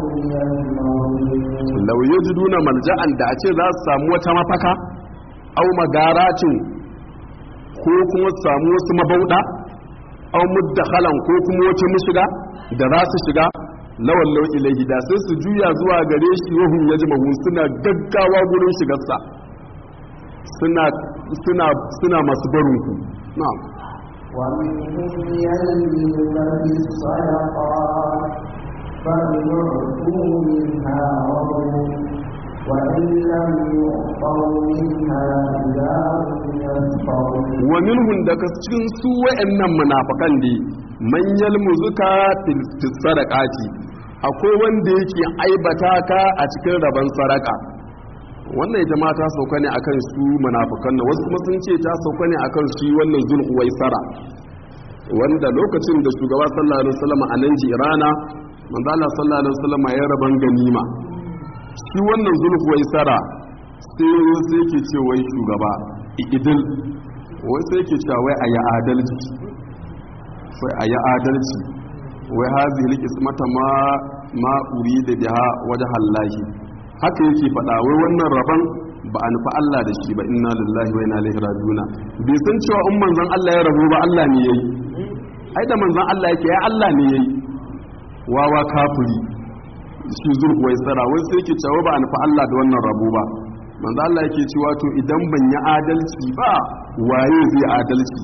يجمعون lau yajiduna malja'an da a ce za su samu wata mafaka au magaracin ko kuma su samu wasu mabauda au muddakhalan ko kuma wata mushiga da za su shiga lawan lau ilahi da sai su juya zuwa gare shi wahum yajmahun suna gaggawa gurin shigarsa suna suna suna masu barin ku na'am ومنهم يلمزك في الصدقات فإن أعطوا منها رضوا وإن لم يعطوا منها إذا هم يسخرون wa minhum daga cikin su wa'annan munafikan ne man yalmuzuka fil fis sadaqati akwai wanda yake aibata ka a cikin rabon sadaka wannan ita ma ta sauka ne akan su munafikan nan wasu kuma sun ce ta sauka ne akan shi wannan zulhuwaisara wanda lokacin da shugaba sallallahu alaihi wasallam a nan jirana manzo Allah sallallahu alaihi wasallam ya raban ganima shi wannan zulhuwaisara sai sai yake ce wai shugaba idil wai sai yake cewa wai ayi adalci sai ayi adalci wai hazihi likismata ma ma urida biha wajhallahi haka yake faɗa wai wannan rabon ba a nufi Allah da shi ba inna lillahi wa inna ilaihi rajiuna bai san cewa in manzon Allah ya rabu ba Allah ne yayi ai da manzon Allah yake ya Allah ne yayi wawa kafiri shi zurku wai tsara wai sai yake cewa ba a nufi Allah da wannan rabo ba manzon Allah yake cewa to idan ban yi adalci ba waye zai adalci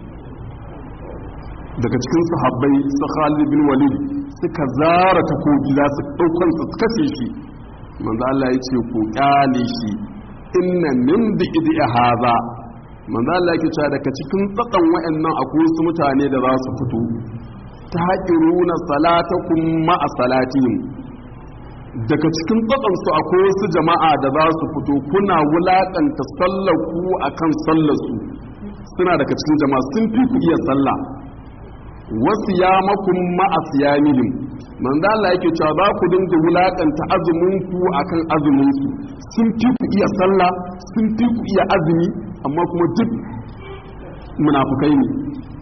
daga cikin sahabbai su Khalid bin Walid suka zara takobi za su daukan su kashe shi manzo Allah ya ce ku kyale shi inna min bi'di hadha manzo Allah yake cewa daga cikin tsakan wayannan akwai su mutane da za su fito ta haƙiruna salatakum ma'a salatihim daga cikin tsakan su akwai wasu jama'a da za su fito kuna wulakanta sallar ku akan sallar su suna daga cikin jama'a sun fi ku iya sallah wasu ya makon ma'asiyamihim manzo Allah yake cewa za ku dinga wulakanta azumin ku akan azumin su sun fi ku iya sallah sun fi ku iya azumi amma kuma duk munafukai ne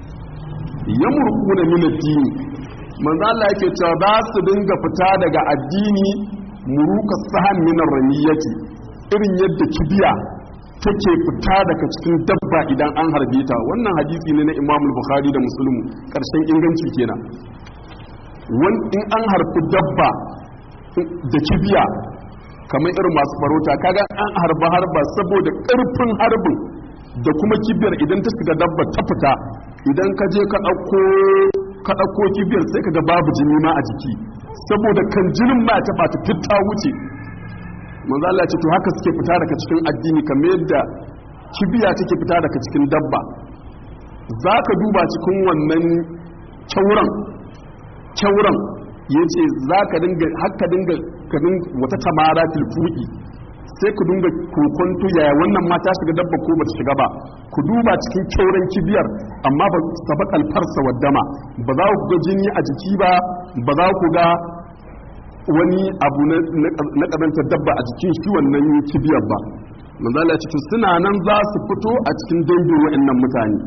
yamruquna min ad-din manzo Allah yake cewa za su dinga fita daga addini muruka sahan min ar-ramiyati irin yadda kibiya take fita daga cikin dabba idan an harbe ta wannan hadisi ne na Imam Bukhari da Muslim karshen inganci kenan wani in an harfi dabba da kibiya kamar irin masu farauta kaga an harba harba saboda karfin harbin da kuma kibiyar idan ta shiga dabba ta fita idan ka je ka ɗauko ka ɗauko kibiyar sai ka ga babu jini ma a jiki saboda kan jinin ma ta bata fitta wuce manzo Allah ya ce to haka suke fita daga cikin addini kamar yadda kibiya take fita daga cikin dabba zaka duba cikin wannan kyauran kyauran yace zaka dinga haka dinga ka dinga wata tamara tilfuki sai ku dinga kokonto yaya wannan ma ta shiga dabba ko bata shiga ba ku duba cikin kyauran kibiyar amma ba sabakal farsa waddama ba za ku ga jini a jiki ba ba za ku ga wani abu na ƙazantar dabba a jikin shi wannan kibiyar ba manzala ya cikin suna nan za su fito a cikin dangin wa'annan mutane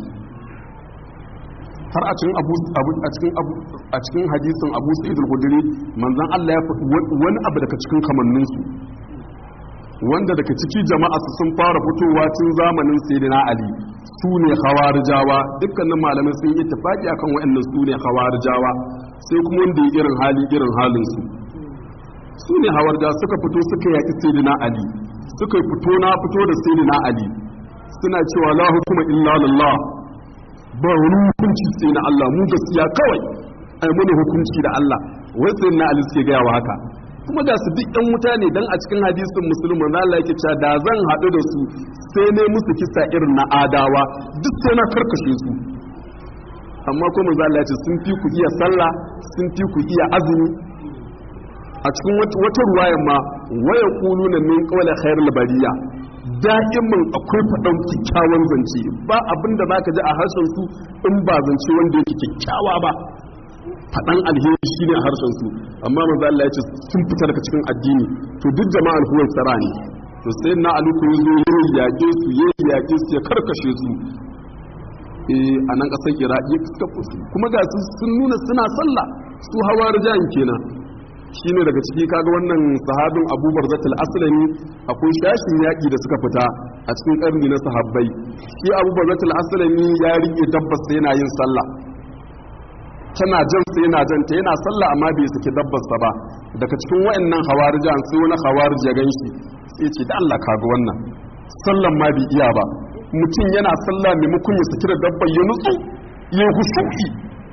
har a cikin abu a cikin abu a cikin hadisin abu sa'id al-khudri manzon Allah ya faɗi wani abu daga cikin kamannin su wanda daga ciki jama'a su sun fara fitowa tun zamanin sayyidina ali su ne hawarijawa dukkanin malamai sun yi tafaki akan waɗannan su ne hawarijawa sai kuma wanda ya irin hali irin halinsu su ne hawarja suka fito suka yaƙi sayyidina ali suka fito na fito da sayyidina ali suna cewa la hukuma illa lillah ba wani hukunci sai na Allah mu gaskiya kawai ai mana hukunci da Allah wai sayyidina ali suke gaya wa haka kuma ga su duk ɗan wuta ne dan a cikin hadisin musulmi na Allah yake cewa da zan haɗu da su sai ne musu kisa irin na adawa duk sai na karkashe su amma ko manzo Allah ya ce sun fi ku iya sallah sun fi ku iya azumi a cikin wata ruwayan ma waya kulu na min kawai khairul bariya da'imin akwai faɗan kyakkyawan zance ba abin da zaka ji a harshen su in ba zance wanda yake kyakkyawa ba faɗan alheri shine a harshen su amma manzo Allah ya ce sun fita daga cikin addini to duk jama'ar huwai tsara ne to sai na aluku ya zo ya yaƙe su ya yaƙe su ya karkashe su a nan ƙasar iraki kuma ga su sun nuna suna sallah su hawa rijayen kenan shine daga ciki kaga wannan sahabin abubar zatul aslami akwai shashin yaƙi da suka fita a cikin ƙarni na sahabbai shi abubar zatul aslami ya rike dabbas yana yin sallah tana jan sai yana jan ta yana sallah amma bai saki dabbas ba daga cikin wayannan hawarijan sai wani hawarij ya ganshi sai ce da Allah kaga wannan sallan ma bai iya ba mutum yana sallah maimakon ya saki da dabbar ya nutsu ya hushu'i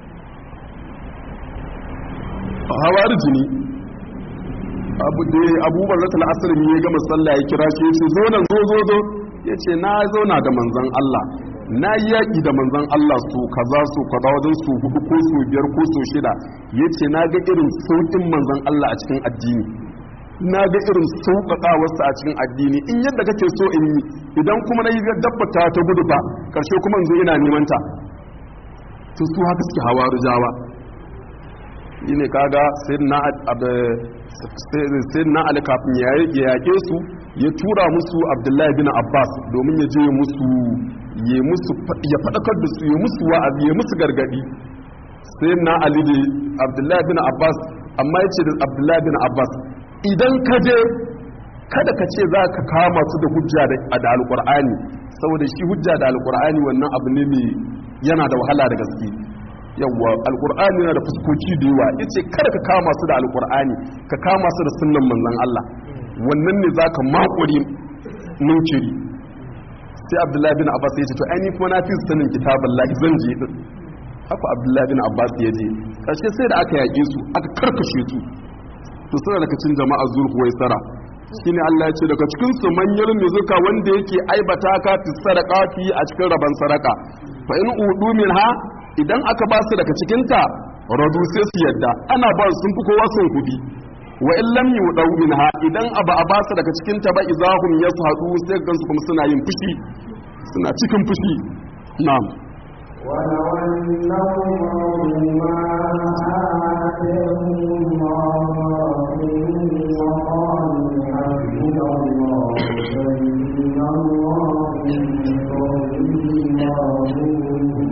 hawariji ne abu da abubuwan ratul asirin ya gama sallah ya kira shi ya ce zo nan zo zo zo ya ce na zauna da manzan Allah na yi yaƙi da manzan Allah su kaza su kaza wajen su hudu ko su biyar ko su shida ya ce na ga irin sauƙin manzan Allah a cikin addini na ga irin sauƙaƙawarsa a cikin addini in yadda kake so in yi idan kuma na yi dabbata ta gudu ba ƙarshe kuma in zo ina neman ta to su haka suke hawa rujawa shi ne kaga sai na ali kafin ya yaƙe su ya tura musu abdullahi bin abbas domin ya je musu ya faɗakar da su ya musu wa'azi ya musu gargadi sai na ali da abdullahi bin abbas amma ya ce da abdullahi bin abbas idan ka je kada ka ce za ka kama su da hujja da alƙur'ani saboda shi hujja da alƙur'ani wannan abu ne mai yana da wahala da gaske yawwa alkur'ani yana da fuskoki da yawa yace kada ka kama su da alkur'ani ka kama su da sunnan manzon Allah wannan ne zaka makuri munkiri sai abdullahi bin abbas yace to ai ni kuma na fi sanin kitaballahi zan je din haka abdullahi bin abbas ya je karshe sai da aka yake su aka karkashe su to suna daga cikin jama'a zulhuwai sara shine Allah ya ce daga cikin su manyan mizuka wanda yake aibata ka fi sadaqati a cikin raban sadaka fa in udu minha idan aka ba su daga cikinta radu sai su yadda ana ba sun fi kowa son kudi wa in lam yudau minha idan aba a ba su daga cikinta ba izahum yashadu sai gansu kuma suna yin fushi suna cikin fushi na'am ولو أنهم رضوا ما آتاهم الله وقالوا حسبنا الله فإن الله من فضله ورسوله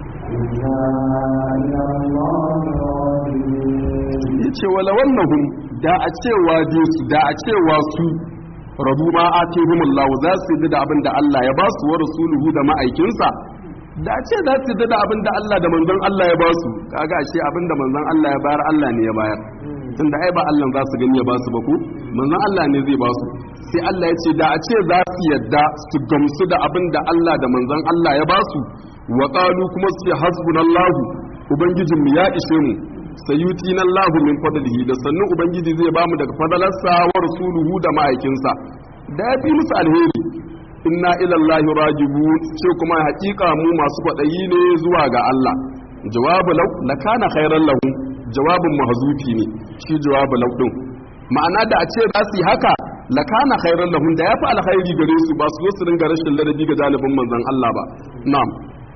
ya ce wala wannahum da a cewa su da a cewa su rabu ma a tehumullahu za su yi da abin da Allah ya ba su wa rasuluhu da ma'aikinsa da a ce za su yi da abin da Allah da manzon Allah ya ba su kaga ashe abin da manzon Allah ya bayar Allah ne ya bayar tunda ai ba Allah za su gani ya ba su ba ku manzon Allah ne zai ba su sai Allah ya ce da a ce za su yadda su gamsu da abin da Allah da manzon Allah ya ba su wa qalu kuma su ce hasbunallahu ubangijin mu ya ishe mu sayutina Allahu min fadlihi da sannu ubangiji zai bamu daga fadalarsa wa rasuluhu da ma'aikinsa da ya fi musu alheri inna ila Allahi rajibun ce kuma hakika mu masu kwadayi ne zuwa ga Allah jawabu law lakana khairan lahum jawabin mahzufi ne shi jawabu law din ma'ana da a ce za su yi haka lakana khairan lahum da yafi alkhairi gare su ba su zo su dinga rashin ladabi ga jalibin manzon Allah ba na'am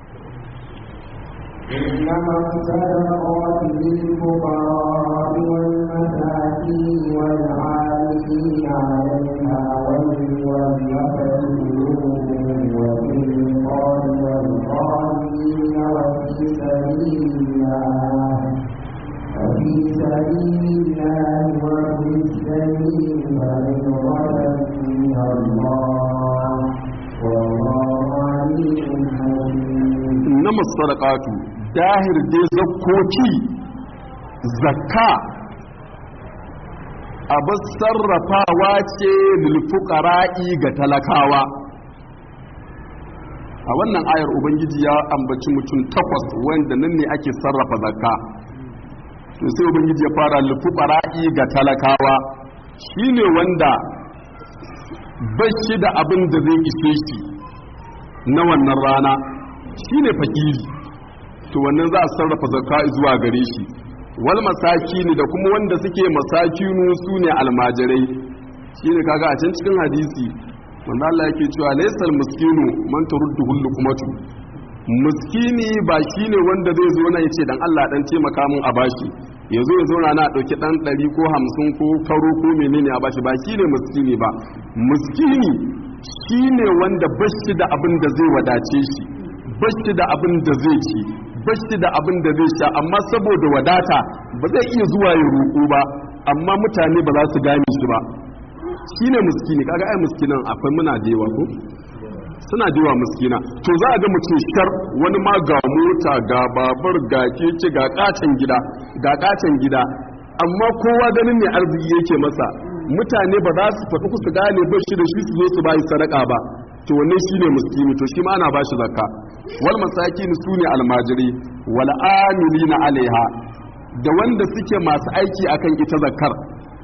إنما الصدقات للفقراء والمساكين والعاملين عليها والمولفة قلوبهم وفي الرقاب والغالين وفي سبيل الله وفي سبيل الله وفي السبيل فريضة من الله والله عليم inna masadaqatu dahir dai zakkoki zakka abin sarrafawa ce lilfuqara'i ga talakawa a wannan ayar ubangiji ya ambaci mutum takwas wanda nan ne ake sarrafa zakka to sai ubangiji ya fara lilfuqara'i ga talakawa shine wanda bashi da abin da zai ishe shi na wannan rana shine fakiri to wannan za a sarrafa zakka zuwa gare shi wal masakini da kuma wanda suke masakinu su ne almajirai shine kaga a can cikin hadisi wanda Allah yake cewa laysal miskinu man turuddu hullu kumatu miskini ba shine wanda zai zo na yace dan Allah dan taimaka mun a bashi yazo ya zauna na dauki dan 100 ko 50 ko karo ko menene a bashi ba shine miskini ba miskini shine wanda bashi da abin da zai wadace shi bashi da abin da zai ci bashi da abin da zai sha amma saboda wadata ba zai iya zuwa ya roƙo ba amma mutane ba za su gane shi ba shine miskini kaga ai miskinan akwai muna da yawa ko suna da yawa miskina to za a ga mutum shar wani ma ga mota ga babar ga keke ga katon gida ga katon gida amma kowa ganin ne arziki yake masa mutane ba za su faɗi su gane ba shi da shi su zo su bayi sadaka ba to wannan shine miskini to shi ma ana bashi zakka wal masakin sune almajiri wal amilina alaiha da wanda suke masu aiki akan ita zakkar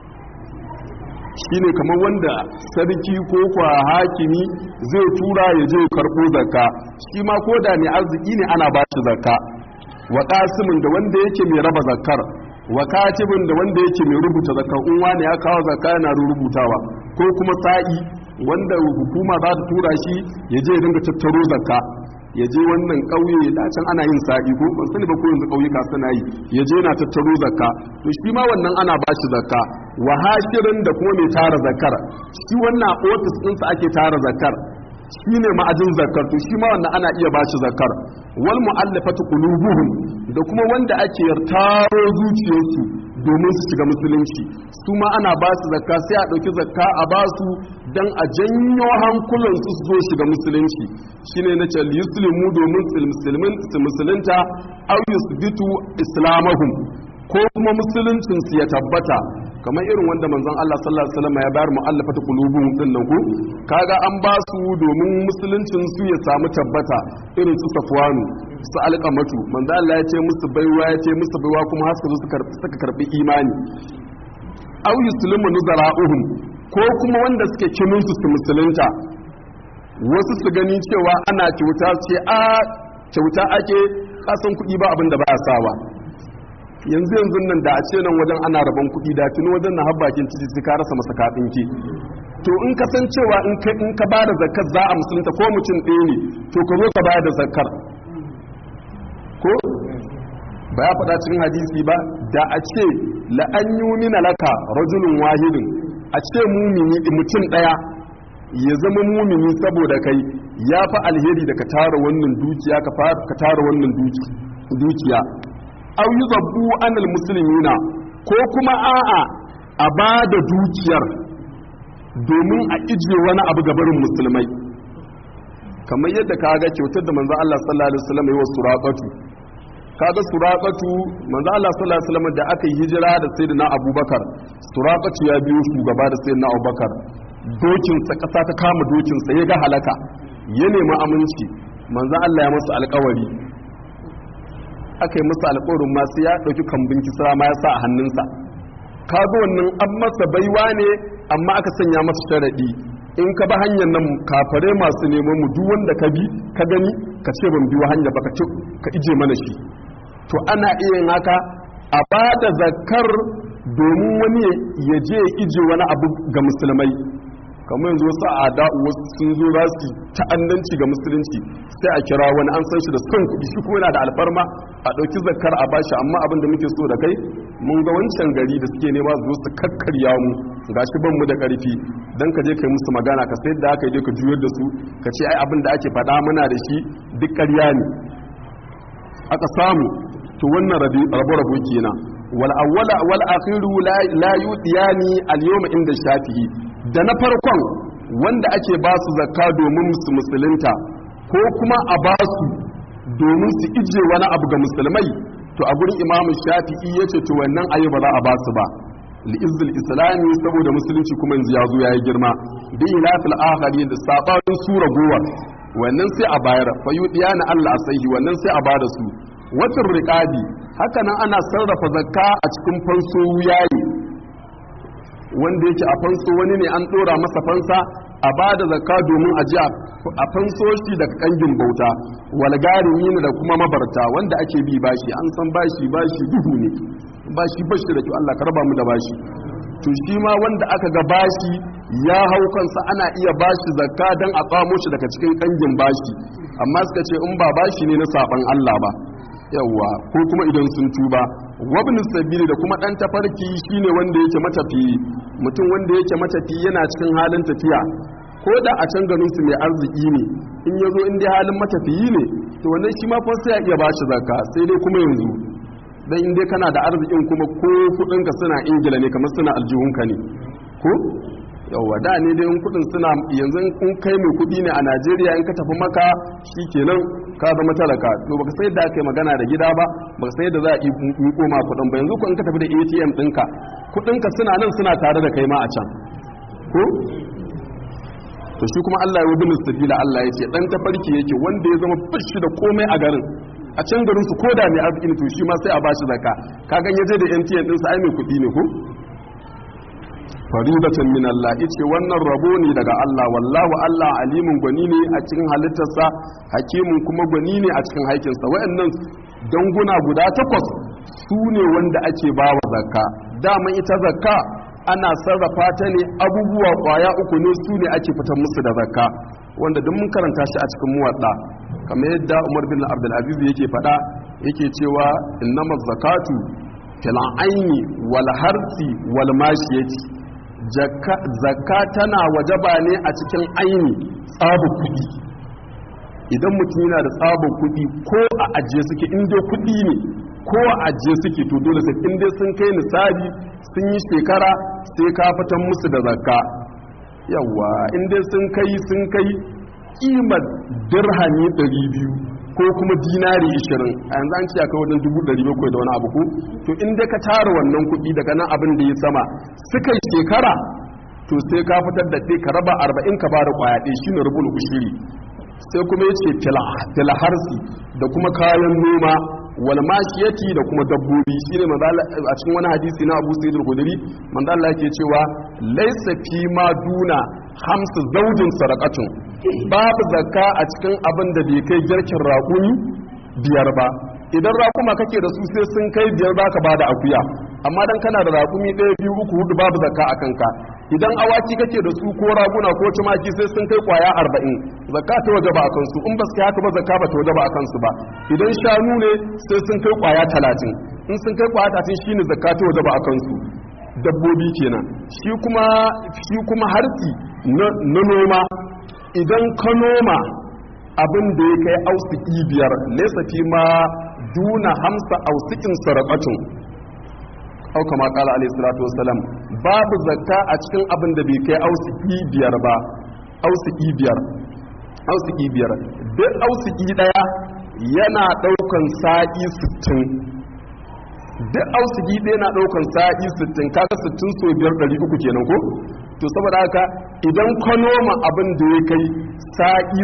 shine kamar wanda sarki ko kwa hakimi zai tura ya je karɓo zakka shi ma ko da mai arziki ne ana bashi zakka wa qasimin da wanda yake mai raba zakkar wa katibin da wanda yake mai rubuta zakka in wani ya kawo zakka yana rubutawa ko kuma sa'i wanda hukuma za ta tura shi ya je ya dinga tattaro zakka ya je wannan ƙauye da can ana yin sa'i ko ban sani ba ko yanzu ƙauyuka suna yi ya je yana tattaro zakka to shi ma wannan ana ba shi zakka wa hashirin da kuma mai tara zakkar shi wannan ofis ɗinsa ake tara zakkar shi ne ma'ajin zakkar to shi ma wannan ana iya ba shi zakkar wal mu'allafatu qulubuhum da kuma wanda ake taro zuciyarsu domin su shiga musulunci su ma ana ba su zakka sai a ɗauki zakka a ba su don a janyo hankulansu su zo shiga musulunci shine na ce yuslimu domin su musulunta au yusbitu islamahum ko kuma musuluncin su ya tabbata kamar irin wanda manzon Allah sallallahu alaihi wasallam ya bayar mu'allafatu qulubuhum din nan ku kaga an ba su domin musuluncin su ya samu tabbata irin su safwanu su alƙamatu manzo Allah ya ce musu baiwa ya ce musu baiwa kuma har su suka karbi imani aw yuslimu nuzara'uhum ko kuma wanda suke kinin su musulunta wasu su gani cewa ana kyauta ce a kyauta ake kasan kuɗi ba abin da ba a sawa yanzu yanzu nan da a ce nan wajen ana rabon kuɗi da tuni wajen na habbakin titi sai ka rasa masa kaɗin ki to in ka san cewa in ka in ka bada zakkar za a musulunta ko mutum ɗaya ne to ka zo ka bada zakkar ko ba ya faɗa cikin hadisi ba da a ce la an yumina laka rajulun wahidin a ce mumini mutum ɗaya ya zama mumini saboda kai ya fi alheri da ka tara wannan dukiya ka tara wannan dukiya au yi zabbu anil musulmina ko kuma a'a a ba da dukiyar domin a ije wani abu gabarin musulmai kamar yadda ka ga kyautar da manzo Allah sallallahu alaihi wasallam yi wa suraqatu kaga suraqatu manzo Allah sallallahu alaihi wasallam da aka yi hijira da sayyidina Abubakar suraqatu ya biyo shugaba da sayyidina Abubakar dokin sa kasa ta kama dokin sa ya ga halaka ya nemi aminci manzo Allah ya masa alƙawari aka yi masa alƙawarin ma sai ya ɗauki kambin kisra ma ya sa a hannunsa kaga wannan an masa baiwa ne amma aka sanya masa sharaɗi in ka ba hanyar nan kafare masu neman mu duk wanda ka bi ka gani ka ce ban biyo hanya ba ka ije mana shi to ana iya yin haka a ba da zakar domin wani ya je ya ije wani abu ga musulmai kamar yanzu wasu a wasu sun zo za su ta'addanci ga musulunci sai a kira wani an san shi da son kuɗi shi kuma yana da alfarma a ɗauki zakar a bashi amma abin da muke so da kai mun ga wancan gari da suke nema su zo su kakkarya mu gashi ban mu da ƙarfi dan ka je kai musu magana ka sai da aka je ka juyar da su ka ce ai abin da ake faɗa muna da shi duk ƙarya ne aka samu to wannan rabu rabu kenan wal awwala wal akhiru la yudiyani al yawma inda shafi'i da na farkon wanda ake ba su zakka domin su musulunta ko kuma a ba su domin su ije wani abu ga musulmai to a gurin imamu shafi'i ya ce to wannan ayi ba za a ba su ba li'izzil islami saboda musulunci kuma yanzu ya zo ya yi girma bi ilafil akhari da sabanin sura gowa wannan sai a bayar fa yudiya na Allah sahi wannan sai a bada su watan riqabi haka nan ana sarrafa zakka a cikin fanso yayi wanda yake a fanso wani ne an dora masa fansa a bada zakka domin a ji a fanso shi daga kangin bauta wal garimin da kuma mabarta wanda ake bi bashi an san bashi bashi duhu ne bashi bashi da kyau Allah ka raba mu da bashi to shi ma wanda aka ga bashi ya hau kansa ana iya bashi zakka dan a tsamo shi daga cikin kangin bashi amma suka ce in ba bashi ne na saban Allah ba yawa ko kuma idan sun tuba wabin sabili da kuma dan tafarki shine wanda yake matafiyi mutum wanda yake matafiyi yana cikin halin tafiya ko da a can garin su mai arziki ne in ya zo in dai halin matafiyi ne to wannan shi ma fa sai ya iya bashi zakka sai dai kuma yanzu dan in dai kana da arzikin kuma ko kudin ka suna ingila ne kamar suna aljihunka ne ko yawa da ne dai kudin suna yanzu in kai mai kudi ne a Najeriya in ka tafi maka shikenan ka zama talaka to baka sai da kai magana da gida ba baka sai da za a yi koma kudin ba yanzu ko in ka tafi da ATM ɗinka kudin ka suna nan suna tare da kai ma a can ko to shi kuma Allah ya wubi sabila Allah ya ce dan tafarki yake wanda ya zama fashi da komai a garin a can garin su koda mai arziki ne to shi ma sai a bashi zakka ka gan yaje da MTN din sa ai mai kudi ne ko faridatan min Allah yace wannan rabo ne daga Allah wallahu Allah alimun gwani ne a cikin halittarsa hakimun kuma gwani ne a cikin haikinsa wayannan danguna guda takwas su ne wanda ake bawa zakka daman ita zakka ana sarrafa ta ne abubuwa kwaya uku ne su ne ake fitar musu da zakka wanda duk mun karanta shi a cikin muwadda kamar yadda Umar bin Abdul Aziz yake faɗa yake cewa innamaz zakatu fil aini wal harsi wal mashiyati zakka tana wajaba ne a cikin aini tsabin kudi idan mutum yana da tsabin kudi ko a ajiye suke inda kudi ne ko a ajiye suke to dole sai inda sun kai nisabi sun yi shekara sai ka fitan musu da zakka yawa inda sun kai sun kai kimar dirhami 200 ko kuma dinari 20 a yanzu an ce akai wajen 700 da wani abu ko to inda ka tara wannan kuɗi daga nan abin da ya sama suka yi shekara to sai ka fitar da ɗaya ka raba 40 ka ba da ƙwaya ɗaya shine rubul ushiri sai kuma ya ce filaharsi da kuma kayan noma wal mashiyati da kuma dabbobi shine a cikin wani hadisi na Abu Sa'id al-Khudri manzo Allah yake cewa laysa fi ma duna hamsu zaujin sarakatun babu zakka a cikin abin da bai kai girkin raƙumi biyar ba idan raƙuma kake da su sai sun kai biyar za ka bada akuya amma dan kana da raƙumi ɗaya biyu uku hudu babu zakka a kanka idan awaki kake da su ko raguna ko tumaki sai sun kai kwaya arba'in zakka ta waje ba a kansu in ba su kai haka ba zakka ba ta waje ba a kansu ba idan shanu ne sai sun kai kwaya talatin in sun kai kwaya talatin shine zakka ta waje ba a kansu dabbobi kenan shi kuma shi kuma harsi na noma idan ka noma abin da ya kai ausiki biyar nesa fi ma duna hamsa ausikin sarakatun au kama kala alayhi salatu wassalam babu zakka a cikin abin da bai kai ausiki biyar ba ausiki biyar ausiki biyar duk ausiki daya yana daukan sa'i 60 duk ausigi ɗaya na ɗaukan sa'i 60 kaga 60 so biyar 300 kenan ko to saboda haka idan ka noma abin da ya kai sa'i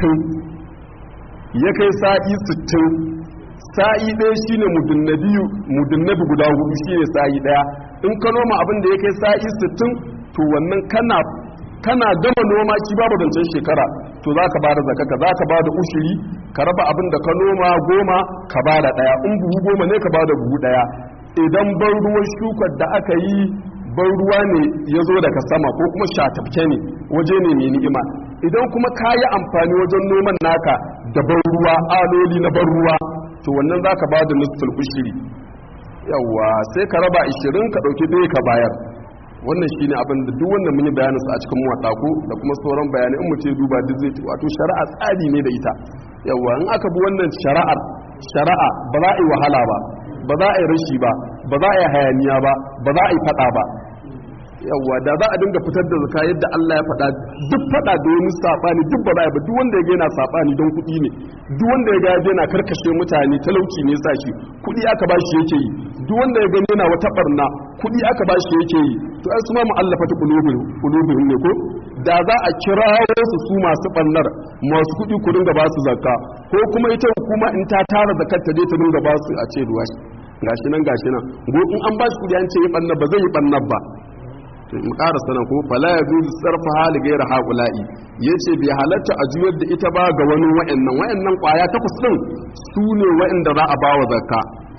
60 ya kai sa'i 60 sa'i ɗaya shine mudunnabi guda hudu shine sa'i ɗaya in ka noma abin da ya kai sa'i 60 to wannan kana kana gama noma ki babu zancen shekara to za ka bada zakaka za ka bada ushiri ka raba abin da ka noma goma ka bada ɗaya in buhu goma ne ka bada buhu ɗaya idan ban ruwan shukar da aka yi ban ruwa ne ya zo daga sama ko kuma shatafke ne waje ne mai ni'ima idan kuma ka yi amfani wajen noman naka da ban ruwa aloli na ban ruwa to wannan za ka bada nusful ushiri yawwa sai ka raba 20 ka ɗauki ɗaya ka bayar wannan shi ne abin da duk wannan mun yi bayaninsa a cikin muwaɗaku da kuma sauran bayanai in mutum duba duk zai wato shari'a tsari ne da ita yawa in aka bi wannan shari'ar shari'a ba za a yi wahala ba ba za a yi rashi ba ba za a yi hayaniya ba ba za a yi faɗa ba yawa da za a dinga fitar da zaka yadda Allah ya faɗa duk faɗa da wani sabani duk ba za ba duk wanda ya ga yana sabani don kuɗi ne duk wanda ya ga yana karkashe mutane talauci ne sa shi kuɗi aka ba shi yake yi duk wanda ya gani yana wata barna kuɗi aka ba shi yake yi to ai su ma mu'allafa ta qulubihim ne ko da za a kirawo su su masu bannar masu kuɗi ku dinga ba su zakka ko kuma ita hukuma in ta tara zakkar ta je ta dinga ba su a ce ruwa gashi nan gashi nan go in an ba shi kuɗi an ce yi bannar ba zai yi bannar ba mu ƙara sanan ko fala ya zuzu sarfa hali gaira haƙula'i ya ce bai halatta a juyar da ita ba ga wani wa'annan wa'annan ƙwaya takwas ɗin su ne wa'anda za a ba wa zakka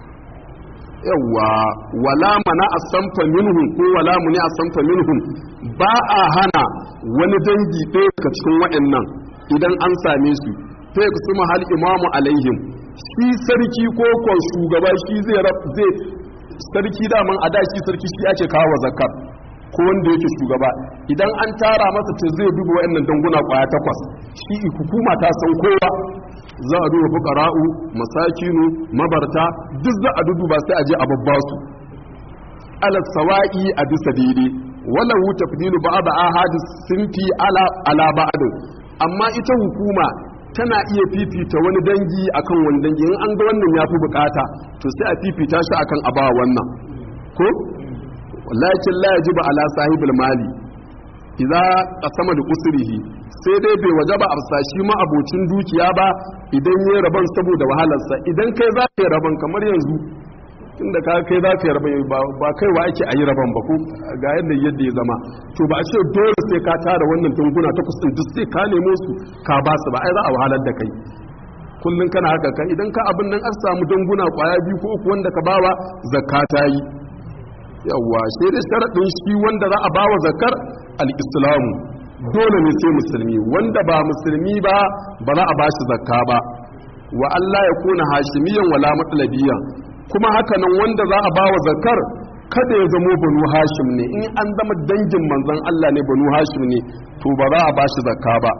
yawwa wala mana a samfa minhum ko wala muni a samfa minhum ba a hana wani dangi ɗaya daga cikin wa'annan idan an same su sai ku suma hal imamu alaihim shi sarki ko kon shugaba shi zai zai sarki daman a da shi sarki shi ake kawo zakar ko wanda yake shugaba idan an tara masa ce zai duba wayannan danguna kwaya takwas shi hukuma ta san kowa za a duba fuqara'u masakinu mabarta duk za a duba sai a je a babba su ala sawa'i a bisa daidai wala hu tafdilu ba'd ahadis sinfi ala ala ba'd amma ita hukuma tana iya fifita wani dangi akan wani dangi in an ga wannan yafi bukata to sai a fifita shi akan abawa wannan ko lakin la yajibu ala sahibul mali idza qasama li usrihi sai dai bai wajaba a sashi ma abocin dukiya ba idan yayi raban saboda wahalarsa idan kai za ka yi raban kamar yanzu tunda ka kai za ka yi raban ba kai wa ake ayi raban ba ko ga yadda yadda ya zama to ba a ce dole sai ka tara wannan tunguna ta kusin duk sai ka nemo su ka ba su ba ai za a wahalar da kai kullun kana haka kai idan ka abin nan an samu danguna kwaya biyu ko uku wanda ka bawa zakka ta yi yawwa sai da sharaɗin shi wanda za a ba wa zakar al'islamu dole ne sai musulmi wanda ba musulmi ba ba za a ba shi zakka ba wa Allah ya kuna hashimiyan wala matsalabiyan kuma haka nan wanda za a ba wa zakar kada ya zamo banu hashim ne in an zama dangin manzon Allah ne banu hashim ne to ba za a ba shi zakka ba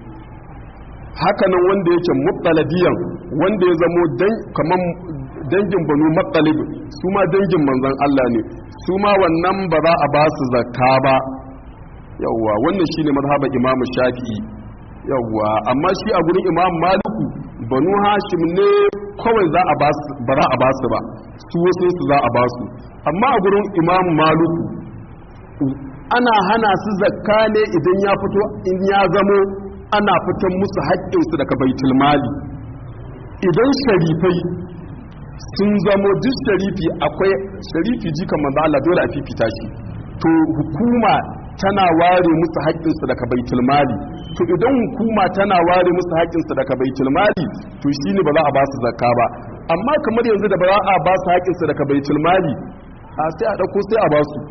haka nan wanda yake mutsalabiyan wanda ya zamo kamar dangin banu matsalib su ma dangin manzan Allah ne su ma wannan ba za a ba su zakka ba yawwa wannan shine mazhaban imam shafi'i yawwa amma shi a gurin imam maliku banu hashim ne kawai za a ba ba za a ba su ba su wasu su za a ba su amma a gurin imam maliku ana hana su zakka ne idan ya fito in ya zamo ana fitan musu haƙƙinsu daga baitul mali idan sharifai sun zamo duk sharifi akwai sharifi jikan manzo Allah dole a fifita shi to hukuma tana ware musu haƙƙinsu daga baitul mali to idan hukuma tana ware musu haƙƙinsu daga baitul mali to shine ba za a ba su zakka ba amma kamar yanzu da ba za a ba su haƙƙinsu daga baitul mali a sai a dauko sai a ba su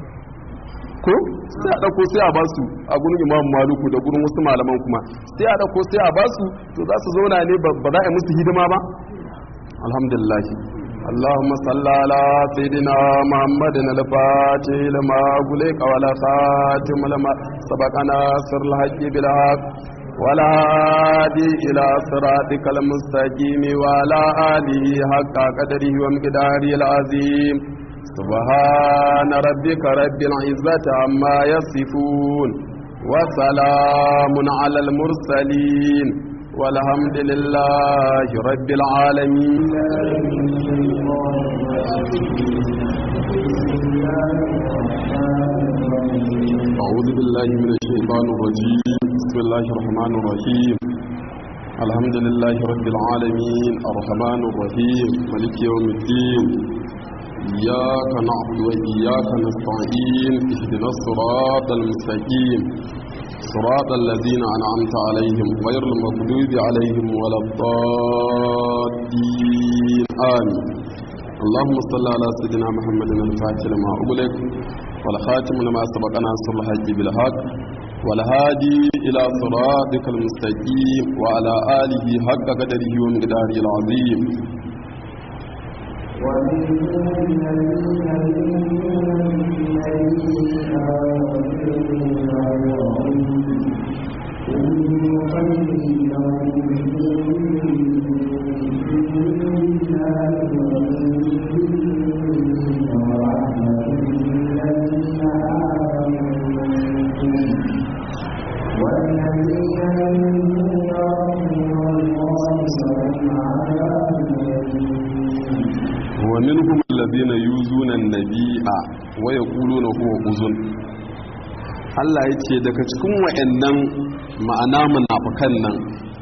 ko sai a dauko sai a ba su a gurin imam maluku da gurin wasu malaman kuma sai a dauko sai a ba su to za su zauna ne ba za a yi musu hidima ba alhamdulillah اللهم صل على سيدنا محمد الفاتح لما غلق ولا خاتم لما سبقنا سر الحق بالحق ولا هادي إلى صراطك المستقيم وعلى آله حق قدره ومقداره العظيم سبحان ربك رب العزة عما يصفون وسلام على المرسلين والحمد لله رب العالمين أعوذ بالله من الشيطان الرجيم بسم الله الرحمن الرحيم الحمد لله رب العالمين الرحمن الرحيم ملك يوم الدين إياك نعبد وإياك نستعين اهدنا الصراط المستقيم صراط الذين أنعمت عليهم غير المغضوب عليهم ولا الضالين آمين اللهم صل على سيدنا محمد الفاتح لما أغلق والخاتم لما سبق ناصر الحج بالحق والهادي إلى صراطك المستقيم وعلى آله حق قدره ومقداره العظيم Thank you. yuzuna nabi'a wa yaquluna huwa uzun Allah ya ce daga cikin wa'annan ma'ana munafikan nan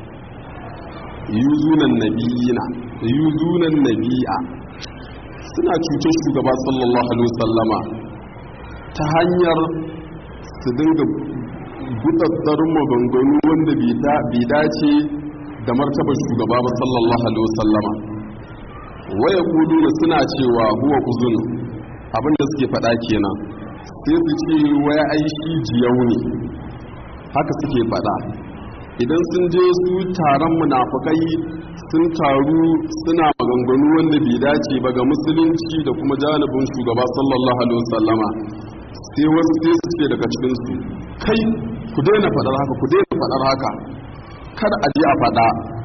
yuzunan nabiyina yuzunan nabi'a suna cutar shugaba sallallahu alaihi wasallama ta hanyar su dinga gudaddar maganganu wanda bai dace da martabar shugaba ba sallallahu alaihi wasallama waya kudu da suna cewa huwa uzun abinda suke faɗa kenan sai su ce waya ai shi jiyau ne haka suke faɗa idan sun je su taron munafukai sun taru suna maganganu wanda bai dace ba ga musulunci da kuma janibin shugaba sallallahu alaihi wasallama sai wasu sai su ce daga cikin su kai ku daina faɗar haka ku daina faɗar haka kada a je a faɗa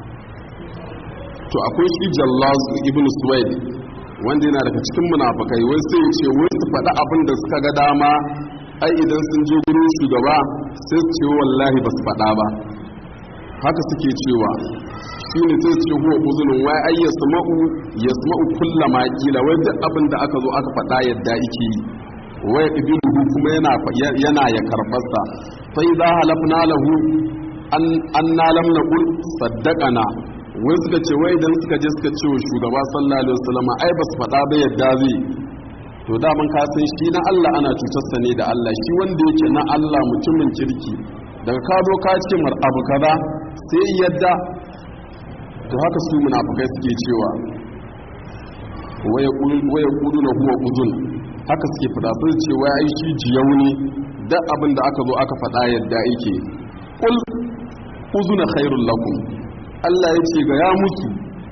to akwai shi jallazu ibnu suwaid wanda yana daga cikin munafukai wai sai ya ce wai su faɗa abin da suka ga dama ai idan sun je gurin shugaba sai su ce wallahi ba su faɗa ba haka suke cewa shi ne sai ce huwa uzunin wai ai ya sama'u ya sama'u kulla ma kila wai duk abin da aka zo aka faɗa yadda yake yi wai ibiluhu kuma yana yana ya karbarsa fa idza halafna lahu an anna lam naqul saddaqana wai suka ce wai idan suka je suka ce wa shugaba sallallahu alaihi wasallam ai ba su faɗa ba yadda zai to da mun ka san shi na Allah ana cutarsa ne da Allah shi wanda yake na Allah mutumin kirki daga ka zo ka ce mar abu kaza sai yadda to haka su munafukai suke cewa waya kudu na huwa uzun haka suke fada sun ce waya ai shi jiyau ne duk abin da aka zo aka fada yadda yake kul uzuna khairul lakum Allah ya ce ga ya musu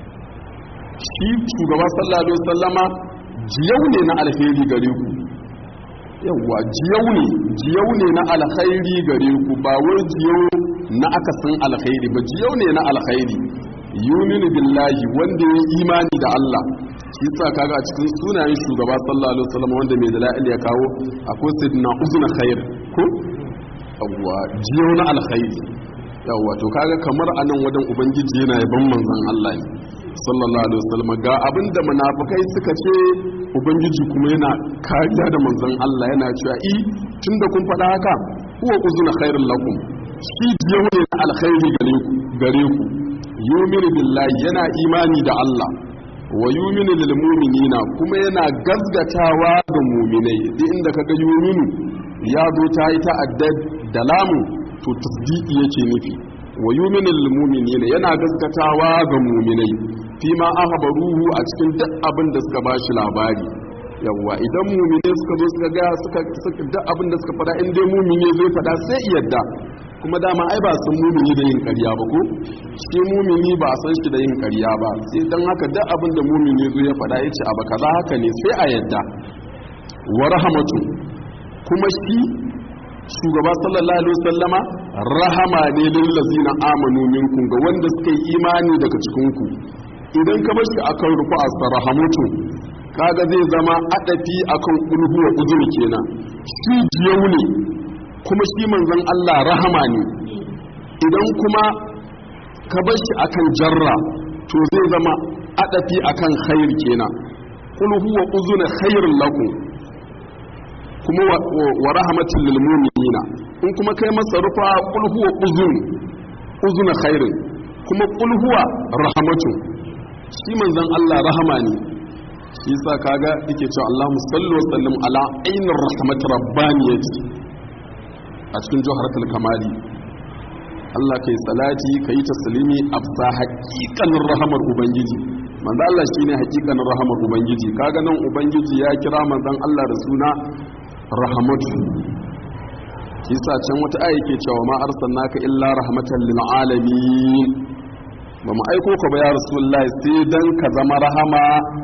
shi shugaba sallallahu alaihi wasallama jiyau ne na alheri gare ku yawwa jiyau ne jiyau ne na alkhairi gare ku ba wai jiyau na akasin alkhairi ba jiyau ne na alkhairi yuminu billahi wanda ya imani da Allah shi sa kaga a cikin sunayen shugaba sallallahu alaihi wasallam wanda mai dalil ya kawo akwai sayyidina uzna khair ko yawwa jiyau na alkhairi yawwa to kaga kamar anan wajen ubangiji yana yaban manzon Allah ne sallallahu alaihi wasallam ga abinda munafikai suka ce ubangiji kuma yana kariya da manzon Allah yana cewa i tunda kun faɗa haka huwa uzuna khairul lakum shi jiyo ne na alkhairi gare ku gare ku yuminu billahi yana imani da Allah wa yuminu lil mu'minina kuma yana gazgatawa ga mu'minai duk inda kaga yuminu ya zo ta yi ta'addad da lamu to tasdiqi yake nufi wa yuminu lil mu'minina yana gazgatawa ga mu'minai fi ma ahbaruhu a cikin duk abin da suka bashi labari yawwa idan mumine suka zo suka ga suka duk abin da suka fada in dai mumine zai fada sai yadda kuma dama ai ba san mumini da yin ƙarya ba ko shi mumini ba a san shi da yin ƙarya ba sai dan haka duk abin da mumini zo ya fada yace abu kaza haka ne sai a yadda wa rahmatu kuma shi shugaba sallallahu alaihi wasallama rahama ne lil ladzina amanu minkum ga wanda suka yi imani daga cikin ku idan ka bar shi akan rufu as-rahamatu kaga zai zama adafi akan ulhu wa uzur kenan shi jiyau ne kuma shi manzon Allah rahama ne idan kuma ka bar shi akan jarra to zai zama adafi akan khair kenan qul huwa uzuna khairul lakum kuma wa rahmatul lil mu'minina in kuma kai masa rufa qul huwa uzun uzuna khairin kuma qul huwa rahmatun shi manzon Allah rahama ne shi yasa kaga yake cewa Allahumma salli wa sallim ala ainir rahmat rabbaniyati a cikin jawharatul kamali Allah kai salati kai taslimi afsa haqiqanin rahamar ubangiji manzo Allah shine haqiqanin rahamar ubangiji kaga nan ubangiji ya kira manzon Allah da suna rahmatu yasa can wata aya ke cewa ma arsalnaka illa rahmatan lil alamin ba mu aiko ka ba ya rasulullahi sai dan ka zama rahama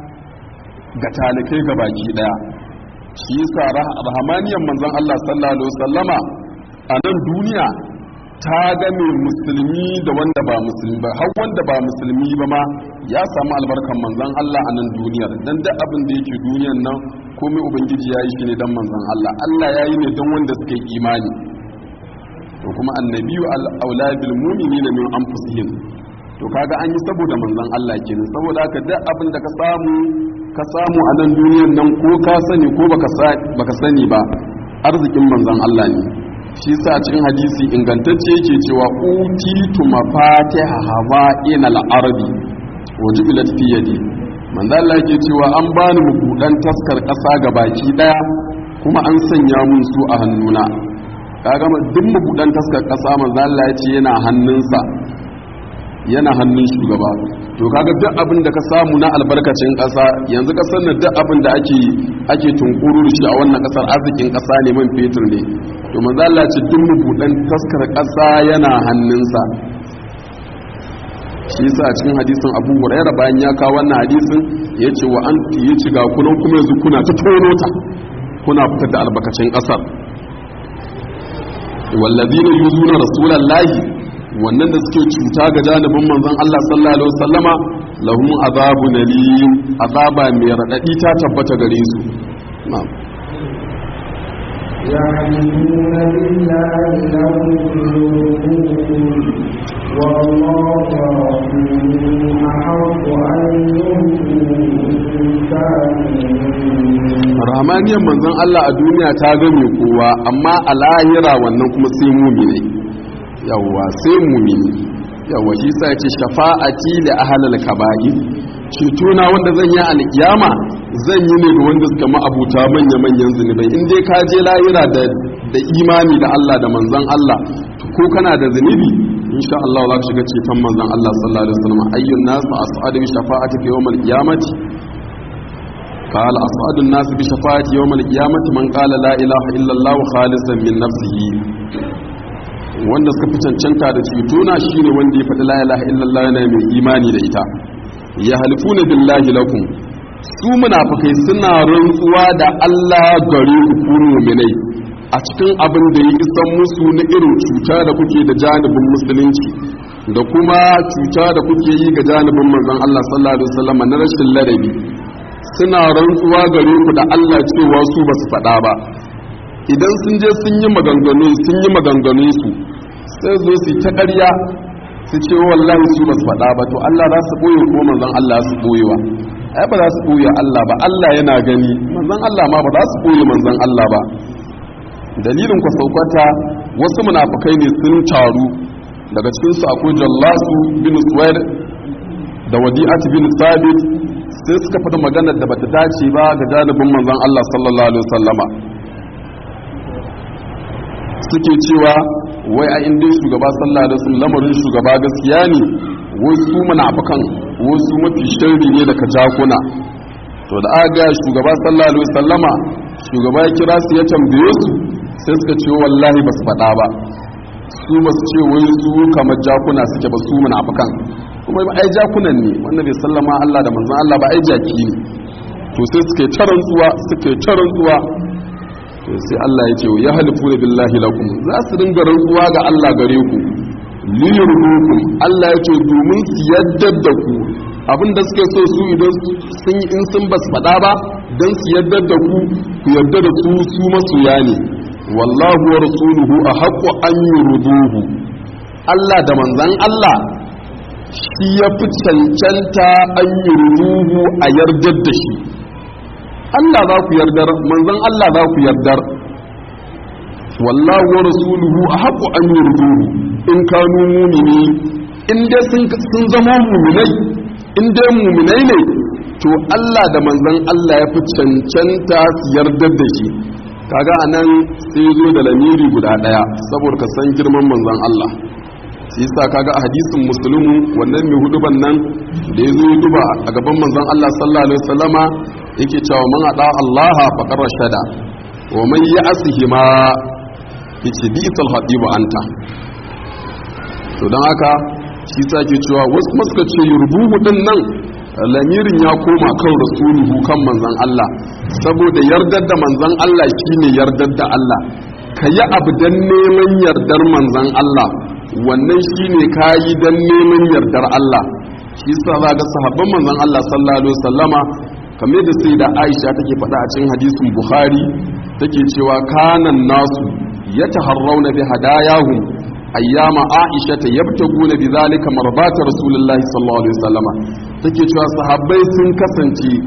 ga talikai ga baki daya shi yasa rahamaniyan manzon Allah sallallahu alaihi wasallama a nan duniya ta ga mai musulmi da wanda ba musulmi ba har wanda ba musulmi ba ma ya samu albarkan manzon Allah a nan duniyar dan duk abin da yake duniyan nan komai ubangiji ya yi shi ne dan manzon Allah Allah ya yi ne don wanda suka yi imani to kuma annabiyu al-aula bil mu'minina min anfusihim to kaga an yi saboda manzon Allah kenan saboda haka duk abin da ka samu ka samu a nan duniyan nan ko ka sani ko baka sani ba arzikin manzon Allah ne shi sa cikin hadisi ingantacce yake cewa utitu mafatiha hawa'in al-ardi wajibilat fi yadi manzo Allah yake cewa an bani mabudan taskar kasa ga baki daya kuma an sanya mun su a hannuna kaga duk mabudan taskar kasa manzo Allah ya ce yana hannunsa yana hannun shugaba to kaga duk abin da ka samu na albarkacin kasa yanzu kasar nan duk abin da ake ake tunkuru da shi a wannan kasar arzikin kasa ne man fetur ne to manzo Allah ce duk mabudan taskar kasa yana hannunsa shi yasa a cikin hadisin Abu Hurairah bayan ya kawo wannan hadisin yace wa an yace ga kunan kuma yanzu kuna ta tono ta kuna fitar da albarkacin kasar wallazina yuzuna rasulallahi wannan da suke cuta ga janibin manzon Allah sallallahu alaihi wasallama lahum azabun alim azaba mai radadi ta tabbata gare su na'am يعرفون بالله لهم قلوبهم والله ورسوله أحق أن يؤتوا rahmaniyar manzon Allah a duniya ta game kowa amma a lahira wannan kuma sai mumine yawwa sai mumini yawwa shi sa ce shafa'ati li ahlil kaba'ir cetona wanda zan yi alkiyama zan yi ne ga wanda suka ma'abuta manya manyan zunubai in dai ka je lahira da da imani da Allah da manzon Allah ko kana da zunubi insha Allah za ka shiga ceton manzon Allah sallallahu alaihi wasallam ayyun nas as'adu bi shafa'ati fi yawm al-qiyamati قال أصعد الناس بشفاعة يوم القيامة من قال لا إله إلا الله خالصا من نفسه wanda suka fi cancanta da cetona shine wanda ya faɗi la ilaha illallah yana mai imani da ita ya halifuna billahi lakum su munafikai suna rantsuwa da Allah gare ku ku mu'minai a cikin abin da ya isan musu na irin cuta da kuke da janibin musulunci da kuma cuta da kuke yi ga janibin manzon Allah sallallahu alaihi wasallam na rashin ladabi suna rantsuwa gare ku da Allah cewa su ba su faɗa ba idan sun je sun yi maganganu sun yi maganganu su sai zo su ta ƙarya su ce wallahi su ba su faɗa ba to Allah za su ɓoye ko manzon Allah su ɓoyewa ai ba za su ɓoye Allah ba Allah yana gani manzon Allah ma ba za su ɓoye manzon Allah ba dalilin ku saukata wasu munafukai ne sun taru daga cikin su akwai Jallasu bin Suwaid da Wadi'at bin Sabit sai suka faɗi maganar da bata dace ba ga janibin manzon Allah sallallahu alaihi wasallama suke cewa wai a inda shugaba sallallahu alaihi wasallam lamarin shugaba gaskiya ne wai su munafikan wai su mafi sharri ne daga jakuna to da aka ga shugaba sallallahu alaihi wasallama shugaba ya kira su ya tambaye su sai suka ce wallahi ba su faɗa ba su ba su ce wai su kamar jakuna suke ba su munafikan kuma ai jakunan ne wannan bai sallama Allah da manzon Allah ba ai jaki ne to sai suka yi tarantsuwa suka yi tarantsuwa to sai Allah ya ce ya halifu da billahi lakum za su dinga rantsuwa ga Allah gare ku liyurdukum Allah ya ce domin su yadda da ku abinda suke so su idan sun yi in sun basu faɗa ba dan su yadda da ku ku yadda da su su masoya ne wallahu wa rasuluhu ahaqqu an yurduhu Allah da manzon Allah shi ya fi cancanta an yurduhu a yardar da shi Allah za ku yardar manzon Allah za ku yardar wallahu wa rasuluhu ahqqu an yurduhu in kanu mu'mini in dai sun sun zama mu'minai in dai mu'minai ne to Allah da manzon Allah ya fi cancanta su yardar da shi kaga anan sai zo da lamiri guda daya saboda ka san girman manzon Allah shi yasa kaga a hadisin muslimu wannan mai huduban nan da ya zo ya duba a gaban manzon Allah sallallahu alaihi wasallama yake cewa man ada Allah faqad rashada wa man ya'sihi ma yace bi isal hadibu anta to dan haka shi yasa ke cewa wasu maska ce yurbuhu din nan lamirin ya koma kan rasuluhu kan manzon Allah saboda yardar da manzon Allah shine yardar da Allah kayi abu dan neman yardar manzon Allah wannan shine kayi dan neman yardar Allah shi yasa za ga sahabban manzon Allah sallallahu alaihi wasallama kamar da sai da Aisha take faɗa a cikin hadisin Bukhari take cewa kanan nasu yataharrauna bi hadayahum ayyama Aisha ta yabtaguna bi zalika marbata Rasulullahi sallallahu alaihi wasallama take cewa sahabbai sun kasance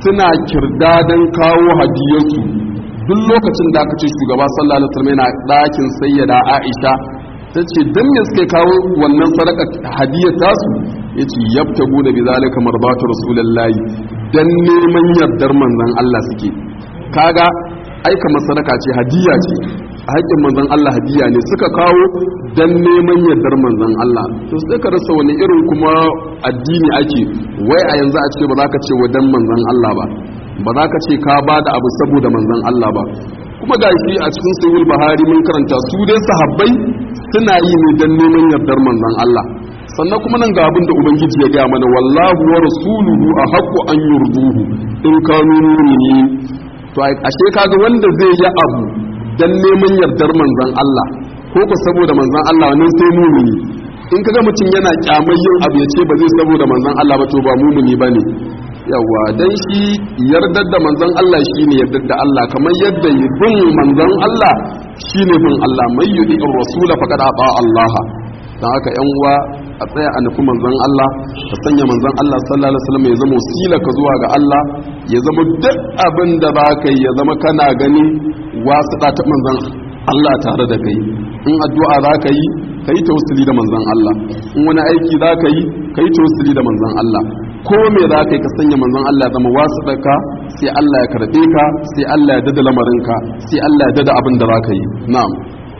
suna kirdadan kawo hadiyarsu duk lokacin da aka ce shugaba sallallahu alaihi wasallam yana ɗakin sayyada Aisha ta ce dan me suke kawo wannan sadaka hadiyar tasu yace yabtagu da bizalika marbatu rasulullahi dan neman yardar manzon Allah suke kaga aika sadaka ce hadiya ce haƙƙin manzon Allah hadiya ne suka kawo dan neman yardar manzon Allah to sai ka rasa wani irin kuma addini ake wai a yanzu a ce ba za ka ce wa dan manzon Allah ba ba za ka ce ka ba da abu saboda manzon Allah ba kuma ga shi a cikin sahih bahari mun karanta su dai sahabbai suna yi ne dan neman yardar manzon Allah sannan kuma nan ga abin da ubangiji ya gaya mana wallahu wa rasuluhu a haqqu an yurduhu in kanu mu'minin to ashe kaga wanda zai yi abu dan neman yardar manzon Allah ko ko saboda manzon Allah wannan sai mumini in kaga mutum yana kyamar yin abu ya ce ba zai saboda manzon Allah ba to ba mumini bane yawa dan shi yardar da manzon Allah shine yardar da Allah kamar yadda bin manzon Allah shine bin Allah mai yudi rasula faqad ata Allah dan haka yan uwa a tsaya a nufi manzon Allah ka sanya manzon Allah sallallahu alaihi wasallam ya zama wasila ka zuwa ga Allah ya zama duk abin da ba ka yi ya zama kana gani wasu ta manzon Allah tare da kai in addu'a za ka yi ka yi tawassuli da manzon Allah in wani aiki za ka yi ka yi tawassuli da manzon Allah ko me za ka yi ka sanya manzon Allah zama wasu ka sai Allah ya karɓe ka sai Allah ya dada lamarinka sai Allah ya dada abin da za ka yi na'am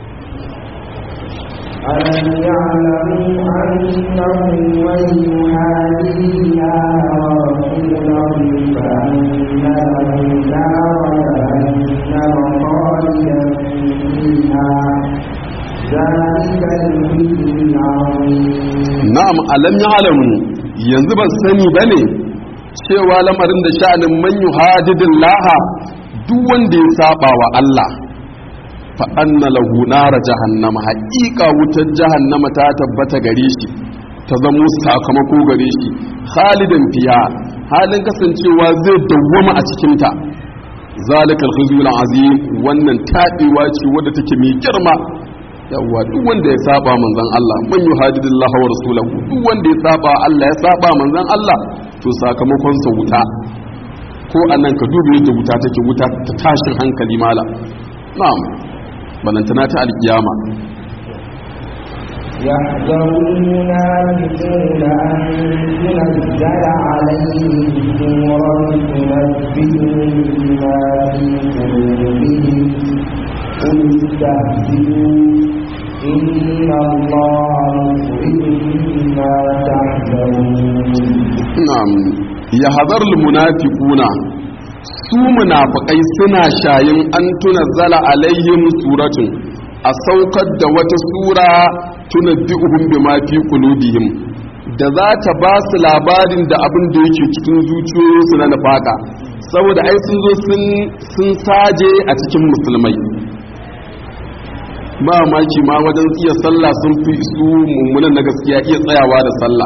ألم يعلموا أنه من يهادي الله ورسوله فأن له نار جهنم خالدا فيها ذلك الخزي العظيم na'am alam ya'lamu yanzu ban sani bane cewa lamarin da sha'anin man yuhadidin laha duk wanda ya saba wa Allah fa anna lahu nara jahannama haqiqa wutar jahannama ta tabbata gare shi ta zamo sakamako gare shi khalidan fiha halin kasancewa zai dawwama a cikin ta zalikal khizyul azim wannan taɗewa ce wadda take mai girma yawa duk wanda ya saba manzon Allah man yuhadidillahi wa rasulahu duk wanda ya saba Allah ya saba manzon Allah to sakamakon sa wuta ko anan ka dubi yadda wuta take wuta ta tashin hankali mala na'am balantana ta alkiyama يحذر المنافقون أن تنزل عليهم سورة تنبئهم بما في قلوبهم قل استهزئوا إن الله مخرج ما تحذرون na'am ya hadar munafiquna su munafikai suna shayin an tunazzala alaihim suratun a saukar da wata sura tunabbi'uhum bima fi qulubihim da za ta ba su labarin da abin da yake cikin zuciyoyinsu na nafaka saboda ai sun zo sun sun saje a cikin musulmai ba maki ma wajen iya sallah sun fi su mummunan na gaskiya iya tsayawa da sallah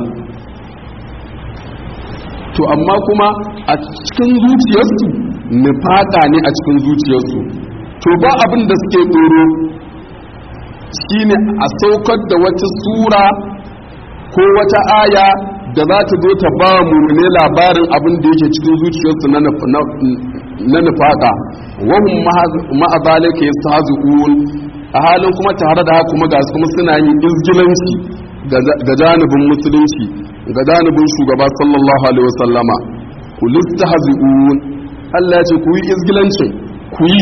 to amma kuma a cikin zuciyarsu nufaka ne a cikin zuciyarsu to ba abin da suke tsoro shine a saukar da wata sura ko wata aya da za ta zo ta ba mummune labarin abin da yake cikin zuciyarsu na nufaka wahum ma'a zalika yastahzi'un a halin kuma tare da haka kuma ga su kuma suna yin izgilanci ga janibin musulunci ga janibin shugaba sallallahu alaihi wasallama ku listahzi'un Allah ya ce ku yi izgilancin ku yi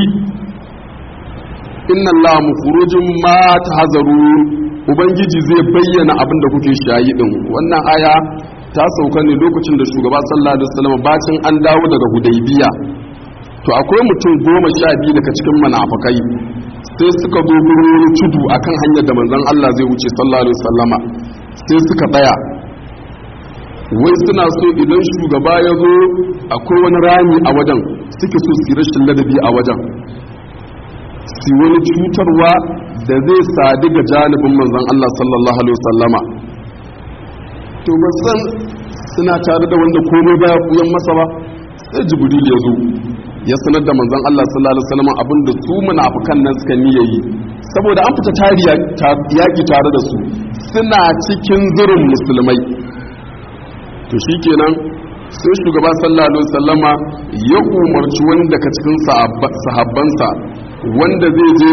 inna Allah mukhrujum ma tahzarun ubangiji zai bayyana abin da kuke shayi din wannan aya ta sauka ne lokacin da shugaba sallallahu alaihi wasallam bacin an dawo daga hudaybiya to akwai mutum goma sha biyu daga cikin munafikai sai suka zo gurin wani tudu akan hanyar da manzon Allah zai wuce sallallahu alaihi wasallama sai suka tsaya wai suna so idan shugaba ya zo akwai wani rami a wajen suke so su rashin ladabi a wajen su wani cutarwa da zai sadu ga janibin manzon Allah sallallahu alaihi wasallama to ba san suna tare da wanda komai ba ya masa ba sai jibril ya zo ya sanar da manzon Allah sallallahu alaihi wasallam abinda su munafikan nan suka niyya yi saboda an fita tariya yaki tare da su suna cikin zurin musulmai to shikenan sai shugaba sallallahu alaihi wasallama ya umarci wanda ka cikin sahabbansa wanda zai je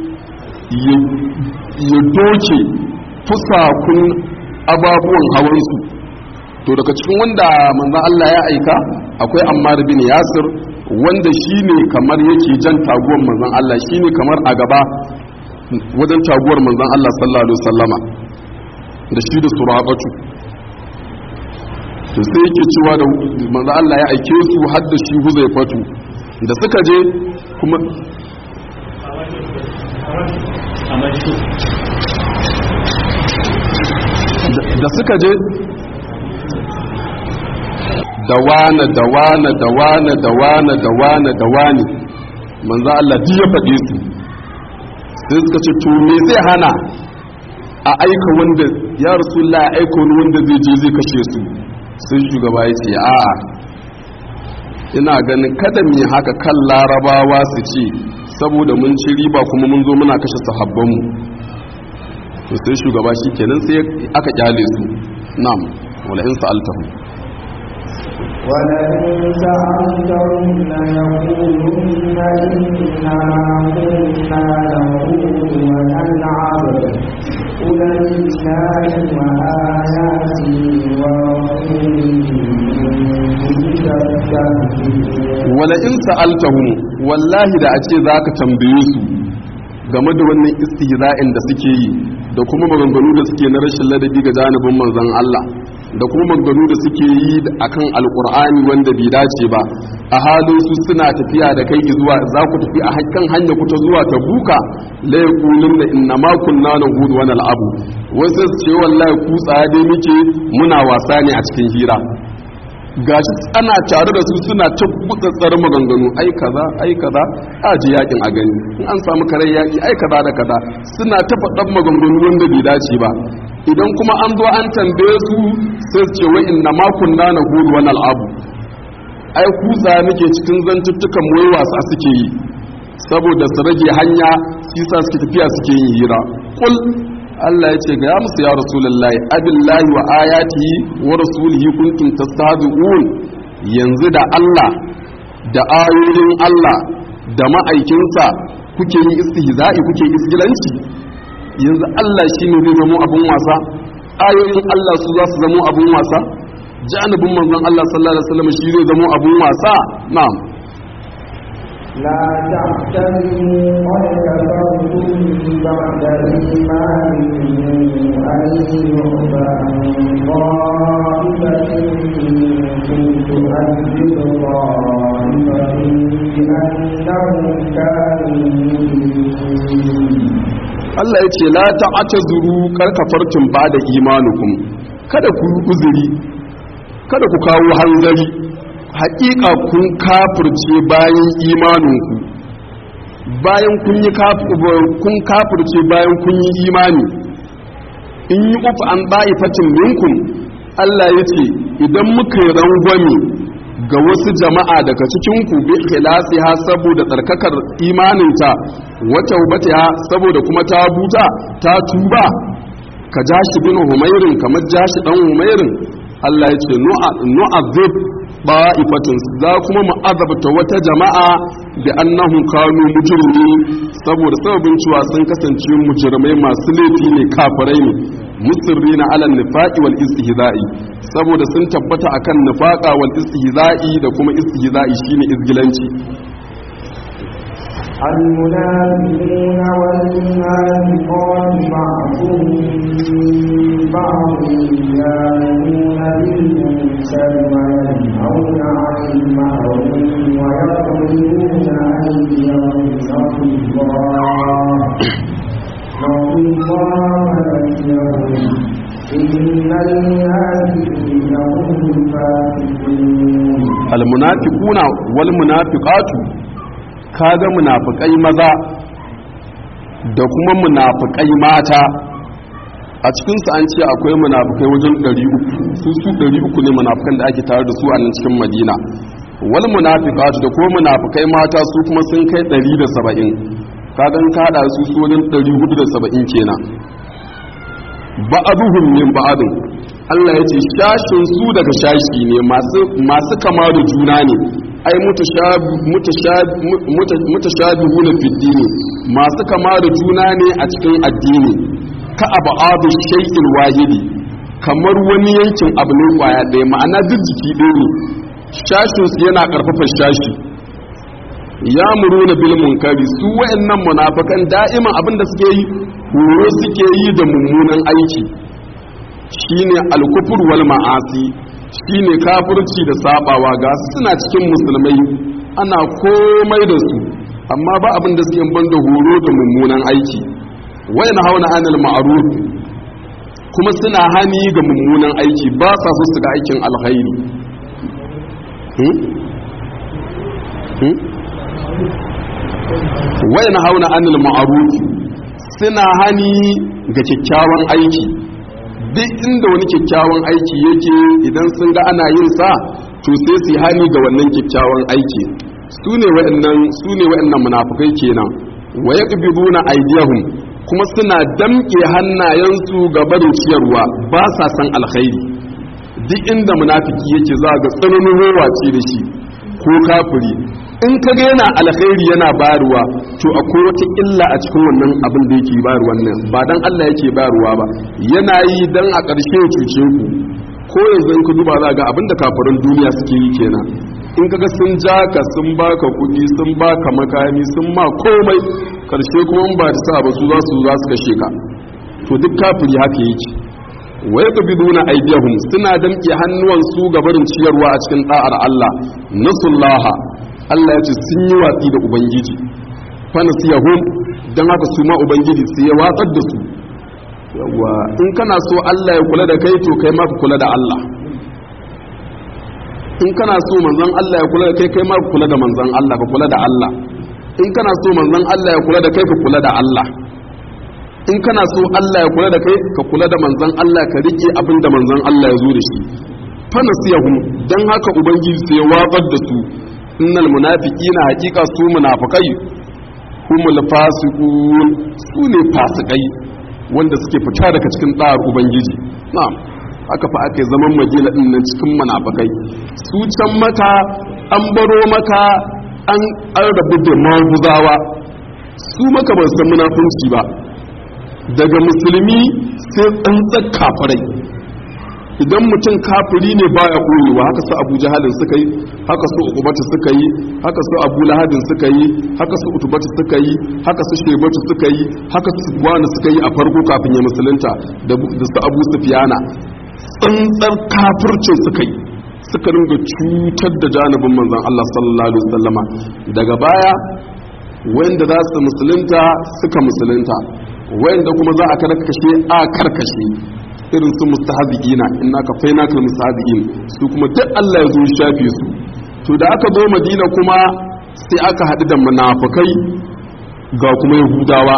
ya doke fusakun ababuwan hawansu to daga cikin wanda manzan Allah ya aika akwai Ammar bin Yasir wanda shine kamar yake jan taguwar manzan Allah shine kamar a gaba wajen taguwar manzan Allah sallallahu alaihi wasallama da shi da suraqatu to sai yake cewa da manzan Allah ya aike su har da shi Huzaifatu da suka je kuma da suka je da wane da wane da wane da wane da wane da wane manzo Allah duk ya faɗe su sai suka ce to me zai hana a aika wanda ya rasulullah ya aika wani wanda zai je zai kashe su sai shugaba ya ce a'a ina ganin kada mu haka kan larabawa su ce saboda mun ci riba kuma mun zo muna kashe sahabbanmu to sai shugaba shi kenan sai aka kyale su na'am wala in sa'altahum ولئن سألتهم ليقولن إنما كنا نخوض ونلعب قل لله وآياته ورسوله wala in sa'altahum wallahi da a ce zaka tambaye su game da wannan istihza'in da suke yi da kuma maganganu da suke na rashin ladabi ga janibin manzon Allah da kuma maganganu da suke yi akan alkur'ani wanda bai dace ba a halin su suna tafiya da kai zuwa za ku tafi a hakkan hanya ku ta zuwa ta buka la yaqulun da inna ma kunna nahudu wa nal'abu wasu su ce wallahi ku tsaya muke muna wasa ne a cikin hira gashi ana tare da su suna ta gutsatsar maganganu ai kaza ai kaza a ji yakin a gani in an samu kare yaki ai kaza da kaza suna ta faɗan maganganu wanda bai dace ba idan kuma an zo an tambaye su sai su ce wa inna ma kunna na hudu wani al'abu ai kusa nake cikin zantuttukan wai wasa suke yi saboda su rage hanya sisa suke tafiya suke yin hira kul Allah ya ce ga ya musu ya rasulullahi abillahi wa ayatihi wa rasulihi kuntum tastahzi'un yanzu da Allah da ayoyin Allah da ma'aikinsa kuke yin istihza'i kuke isgilanci yanzu Allah shine zai zama abun wasa ayoyin Allah su za su zama abun wasa janibin manzon Allah sallallahu alaihi wasallam shi zai zama abun wasa na'am لا تعتذروا قد كفرتم بعد إيمانكم أن يعفى عن طائفة منكم تؤذب طائفة بأنهم كانوا مجرمين Allah ya ce la ta'tazuru karkafartum ba da imanukum kada ku yi uzuri kada ku kawo hanzari haƙiƙa kun kafirce bayan imaninku bayan kun yi kun kafirce bayan kun yi imani in yi uku an fatin minkum Allah ya ce idan muka yi rangwame ga wasu jama'a daga cikinku bi ha saboda tsarkakar imaninta wata ha saboda kuma ta buta ta tuba ka jashi bin humairin kamar jashi dan humairin Allah ya ce nu'azib ba'ifatin za kuma mu azabta wata jama'a da annahum kanu mujrimi saboda sababin cewa sun kasance mujrimai masu laifi ne kafirai ne musirrina ala nifaqi wal istihza'i saboda sun tabbata akan nifaqa wal istihza'i da kuma istihza'i shine izgilanci المنافقون والمنافقات بعضهم من بعض يامرون بالمنكر وينهون عن المعروف ويقبلون أيديهم نسوا الله نسوا الله فنسيهم إن المنافقين هم الفاسقون المنافقون والمنافقات kaga munafikai maza da kuma munafikai mata a cikinsu an ce akwai munafikai wajen 300 su su 300 ne munafikan da ake tare da su a nan cikin madina wal munafiqatu da kuma munafikai mata su kuma sun kai 170 kaga in kada su su wajen 470 kenan ba'aduhum min ba'adin Allah ya ce shashin su daga shashi ne masu kama da juna ne ai mutashabihu na fiddini masu kama da juna ne a cikin addini ka abu abu shay'in wahidi kamar wani yankin abu ne kwaya ɗaya ma'ana duk jiki ɗaya ne shashinsu yana ƙarfafa shashi ya muru na bil munkari su wa'annan munafikan da'iman abin da suke yi horo suke yi da mummunan aiki shine alkufur wal ma'asi shine kafirci da sabawa ga suna cikin musulmai ana komai da su amma ba abin da suke banda horo da mummunan aiki wayan hauna anil ma'ruf kuma suna hani ga mummunan aiki ba sa so su ga aikin alkhairi wayan hauna anil ma'ruf suna hani ga kyakkyawan aiki duk inda wani kyakkyawan aiki yake idan sun ga ana yin sa to sai su hani ga wannan kyakkyawan aiki su ne wa'annan su ne wa'annan munafikai kenan wa yaqbiduna aydiyahum kuma suna damke hannayensu ga barin ciyarwa ba sa san alkhairi duk inda munafiki yake za ga tsananin rowa ce da shi ko kafiri in ka ga yana alkhairi yana bayarwa to akwai wata illa a cikin wannan abin da yake bayarwa nan ba dan Allah yake bayarwa ba yana yi dan a ƙarshe ya cuce ku ko yanzu in ka duba za ga abin da kafirin duniya suke yi kenan in kaga sun ja ka sun baka kuɗi sun baka makami sun ma komai ƙarshe kuma ba da sa ba su za su za su kashe ka to duk kafiri haka yake wai ka bi duna aidiyahum suna damƙe hannuwansu ga barin ciyarwa a cikin da'ar Allah nasullaha Allah ya ce sun yi watsi da Ubangiji fana su yahun don haka su ma Ubangiji su ya watsar da su yawa in kana so Allah ya kula da kai to kai ma ka kula da Allah in kana so manzon Allah ya kula da kai kai ma ka kula da manzon Allah ka kula da Allah in kana so manzon Allah ya kula da kai ka kula da Allah in kana so Allah ya kula da kai ka kula da manzon Allah ka rike abin da manzon Allah ya zo da shi fana su yahun don haka Ubangiji sai ya watsar da su innal munafiqina haqiqa su munafikai humul fasiqun su ne fasikai wanda suke fita daga cikin tsar ubangiji na'am aka fa aka zaman madina din nan cikin munafikai su can maka an baro maka an an rabu da maguzawa su maka ba san munafunci ba daga musulmi sai tsantsar kafirai idan mutum kafiri ne baya koyewa haka su abu jahalin suka yi haka su ukubatu suka yi haka su abu lahadin suka yi haka su utubatu suka yi haka su shebatu suka yi haka su wani suka yi a farko kafin ya musulunta da su abu sufiyana tsantsar kafircin suka yi suka ringa cutar da janibin manzon Allah sallallahu alaihi wasallama daga baya wanda za su musulunta suka musulunta wanda kuma za a karkashe a karkashe irin su mustahzi'ina inna ka faina kal mustahzi'in su kuma duk Allah ya zo shafe su to da aka zo Madina kuma sai aka haɗu da munafikai ga kuma Yahudawa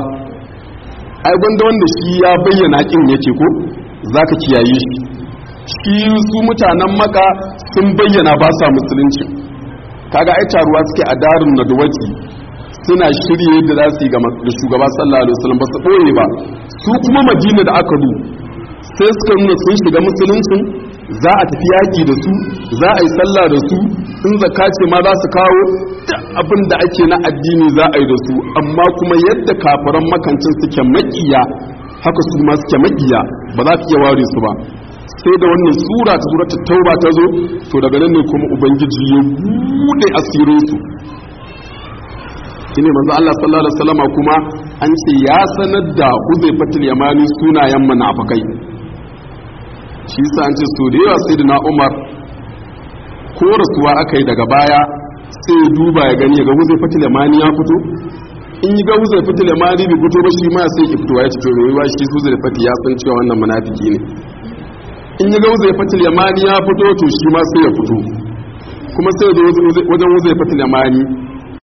ai gwanda wanda shi ya bayyana kin yake ko zaka kiyaye shi shi su mutanen maka sun bayyana ba sa musulunci kaga ai taruwa suke a darin nadwati suna shirye da za su yi ga shugaba sallallahu alaihi wasallam ba su ɓoye ba su kuma madina da aka du sai suka nuna sun shiga musuluncin za a tafi yaƙi da su za a yi sallah da su in zakka ce ma za su kawo duk abin da ake na addini za a yi da su amma kuma yadda kafiran makancin suke makiya haka su ma suke makiya ba za su iya ware su ba sai da wannan sura ta suratul tauba ta zo to daga nan ne kuma ubangiji ya bude asirin su shine manzo Allah sallallahu alaihi wasallama kuma an ce ya sanar da Huzaifatul Yamani sunayen munafikai shi yasa an ce so da yawa sayyidina Umar ko rasuwa akai daga baya sai ya duba ya gani ga Huzaifatul Yamani ya fito in yi ga Huzaifatul Yamani bai fito ba shi ma sai ya fito ya ce to me yawa shi Huzaifatu ya san cewa wannan munafiki ne in yi ga Huzaifatul Yamani ya fito to shi ma sai ya fito kuma sai da wajen Huzaifatul Yamani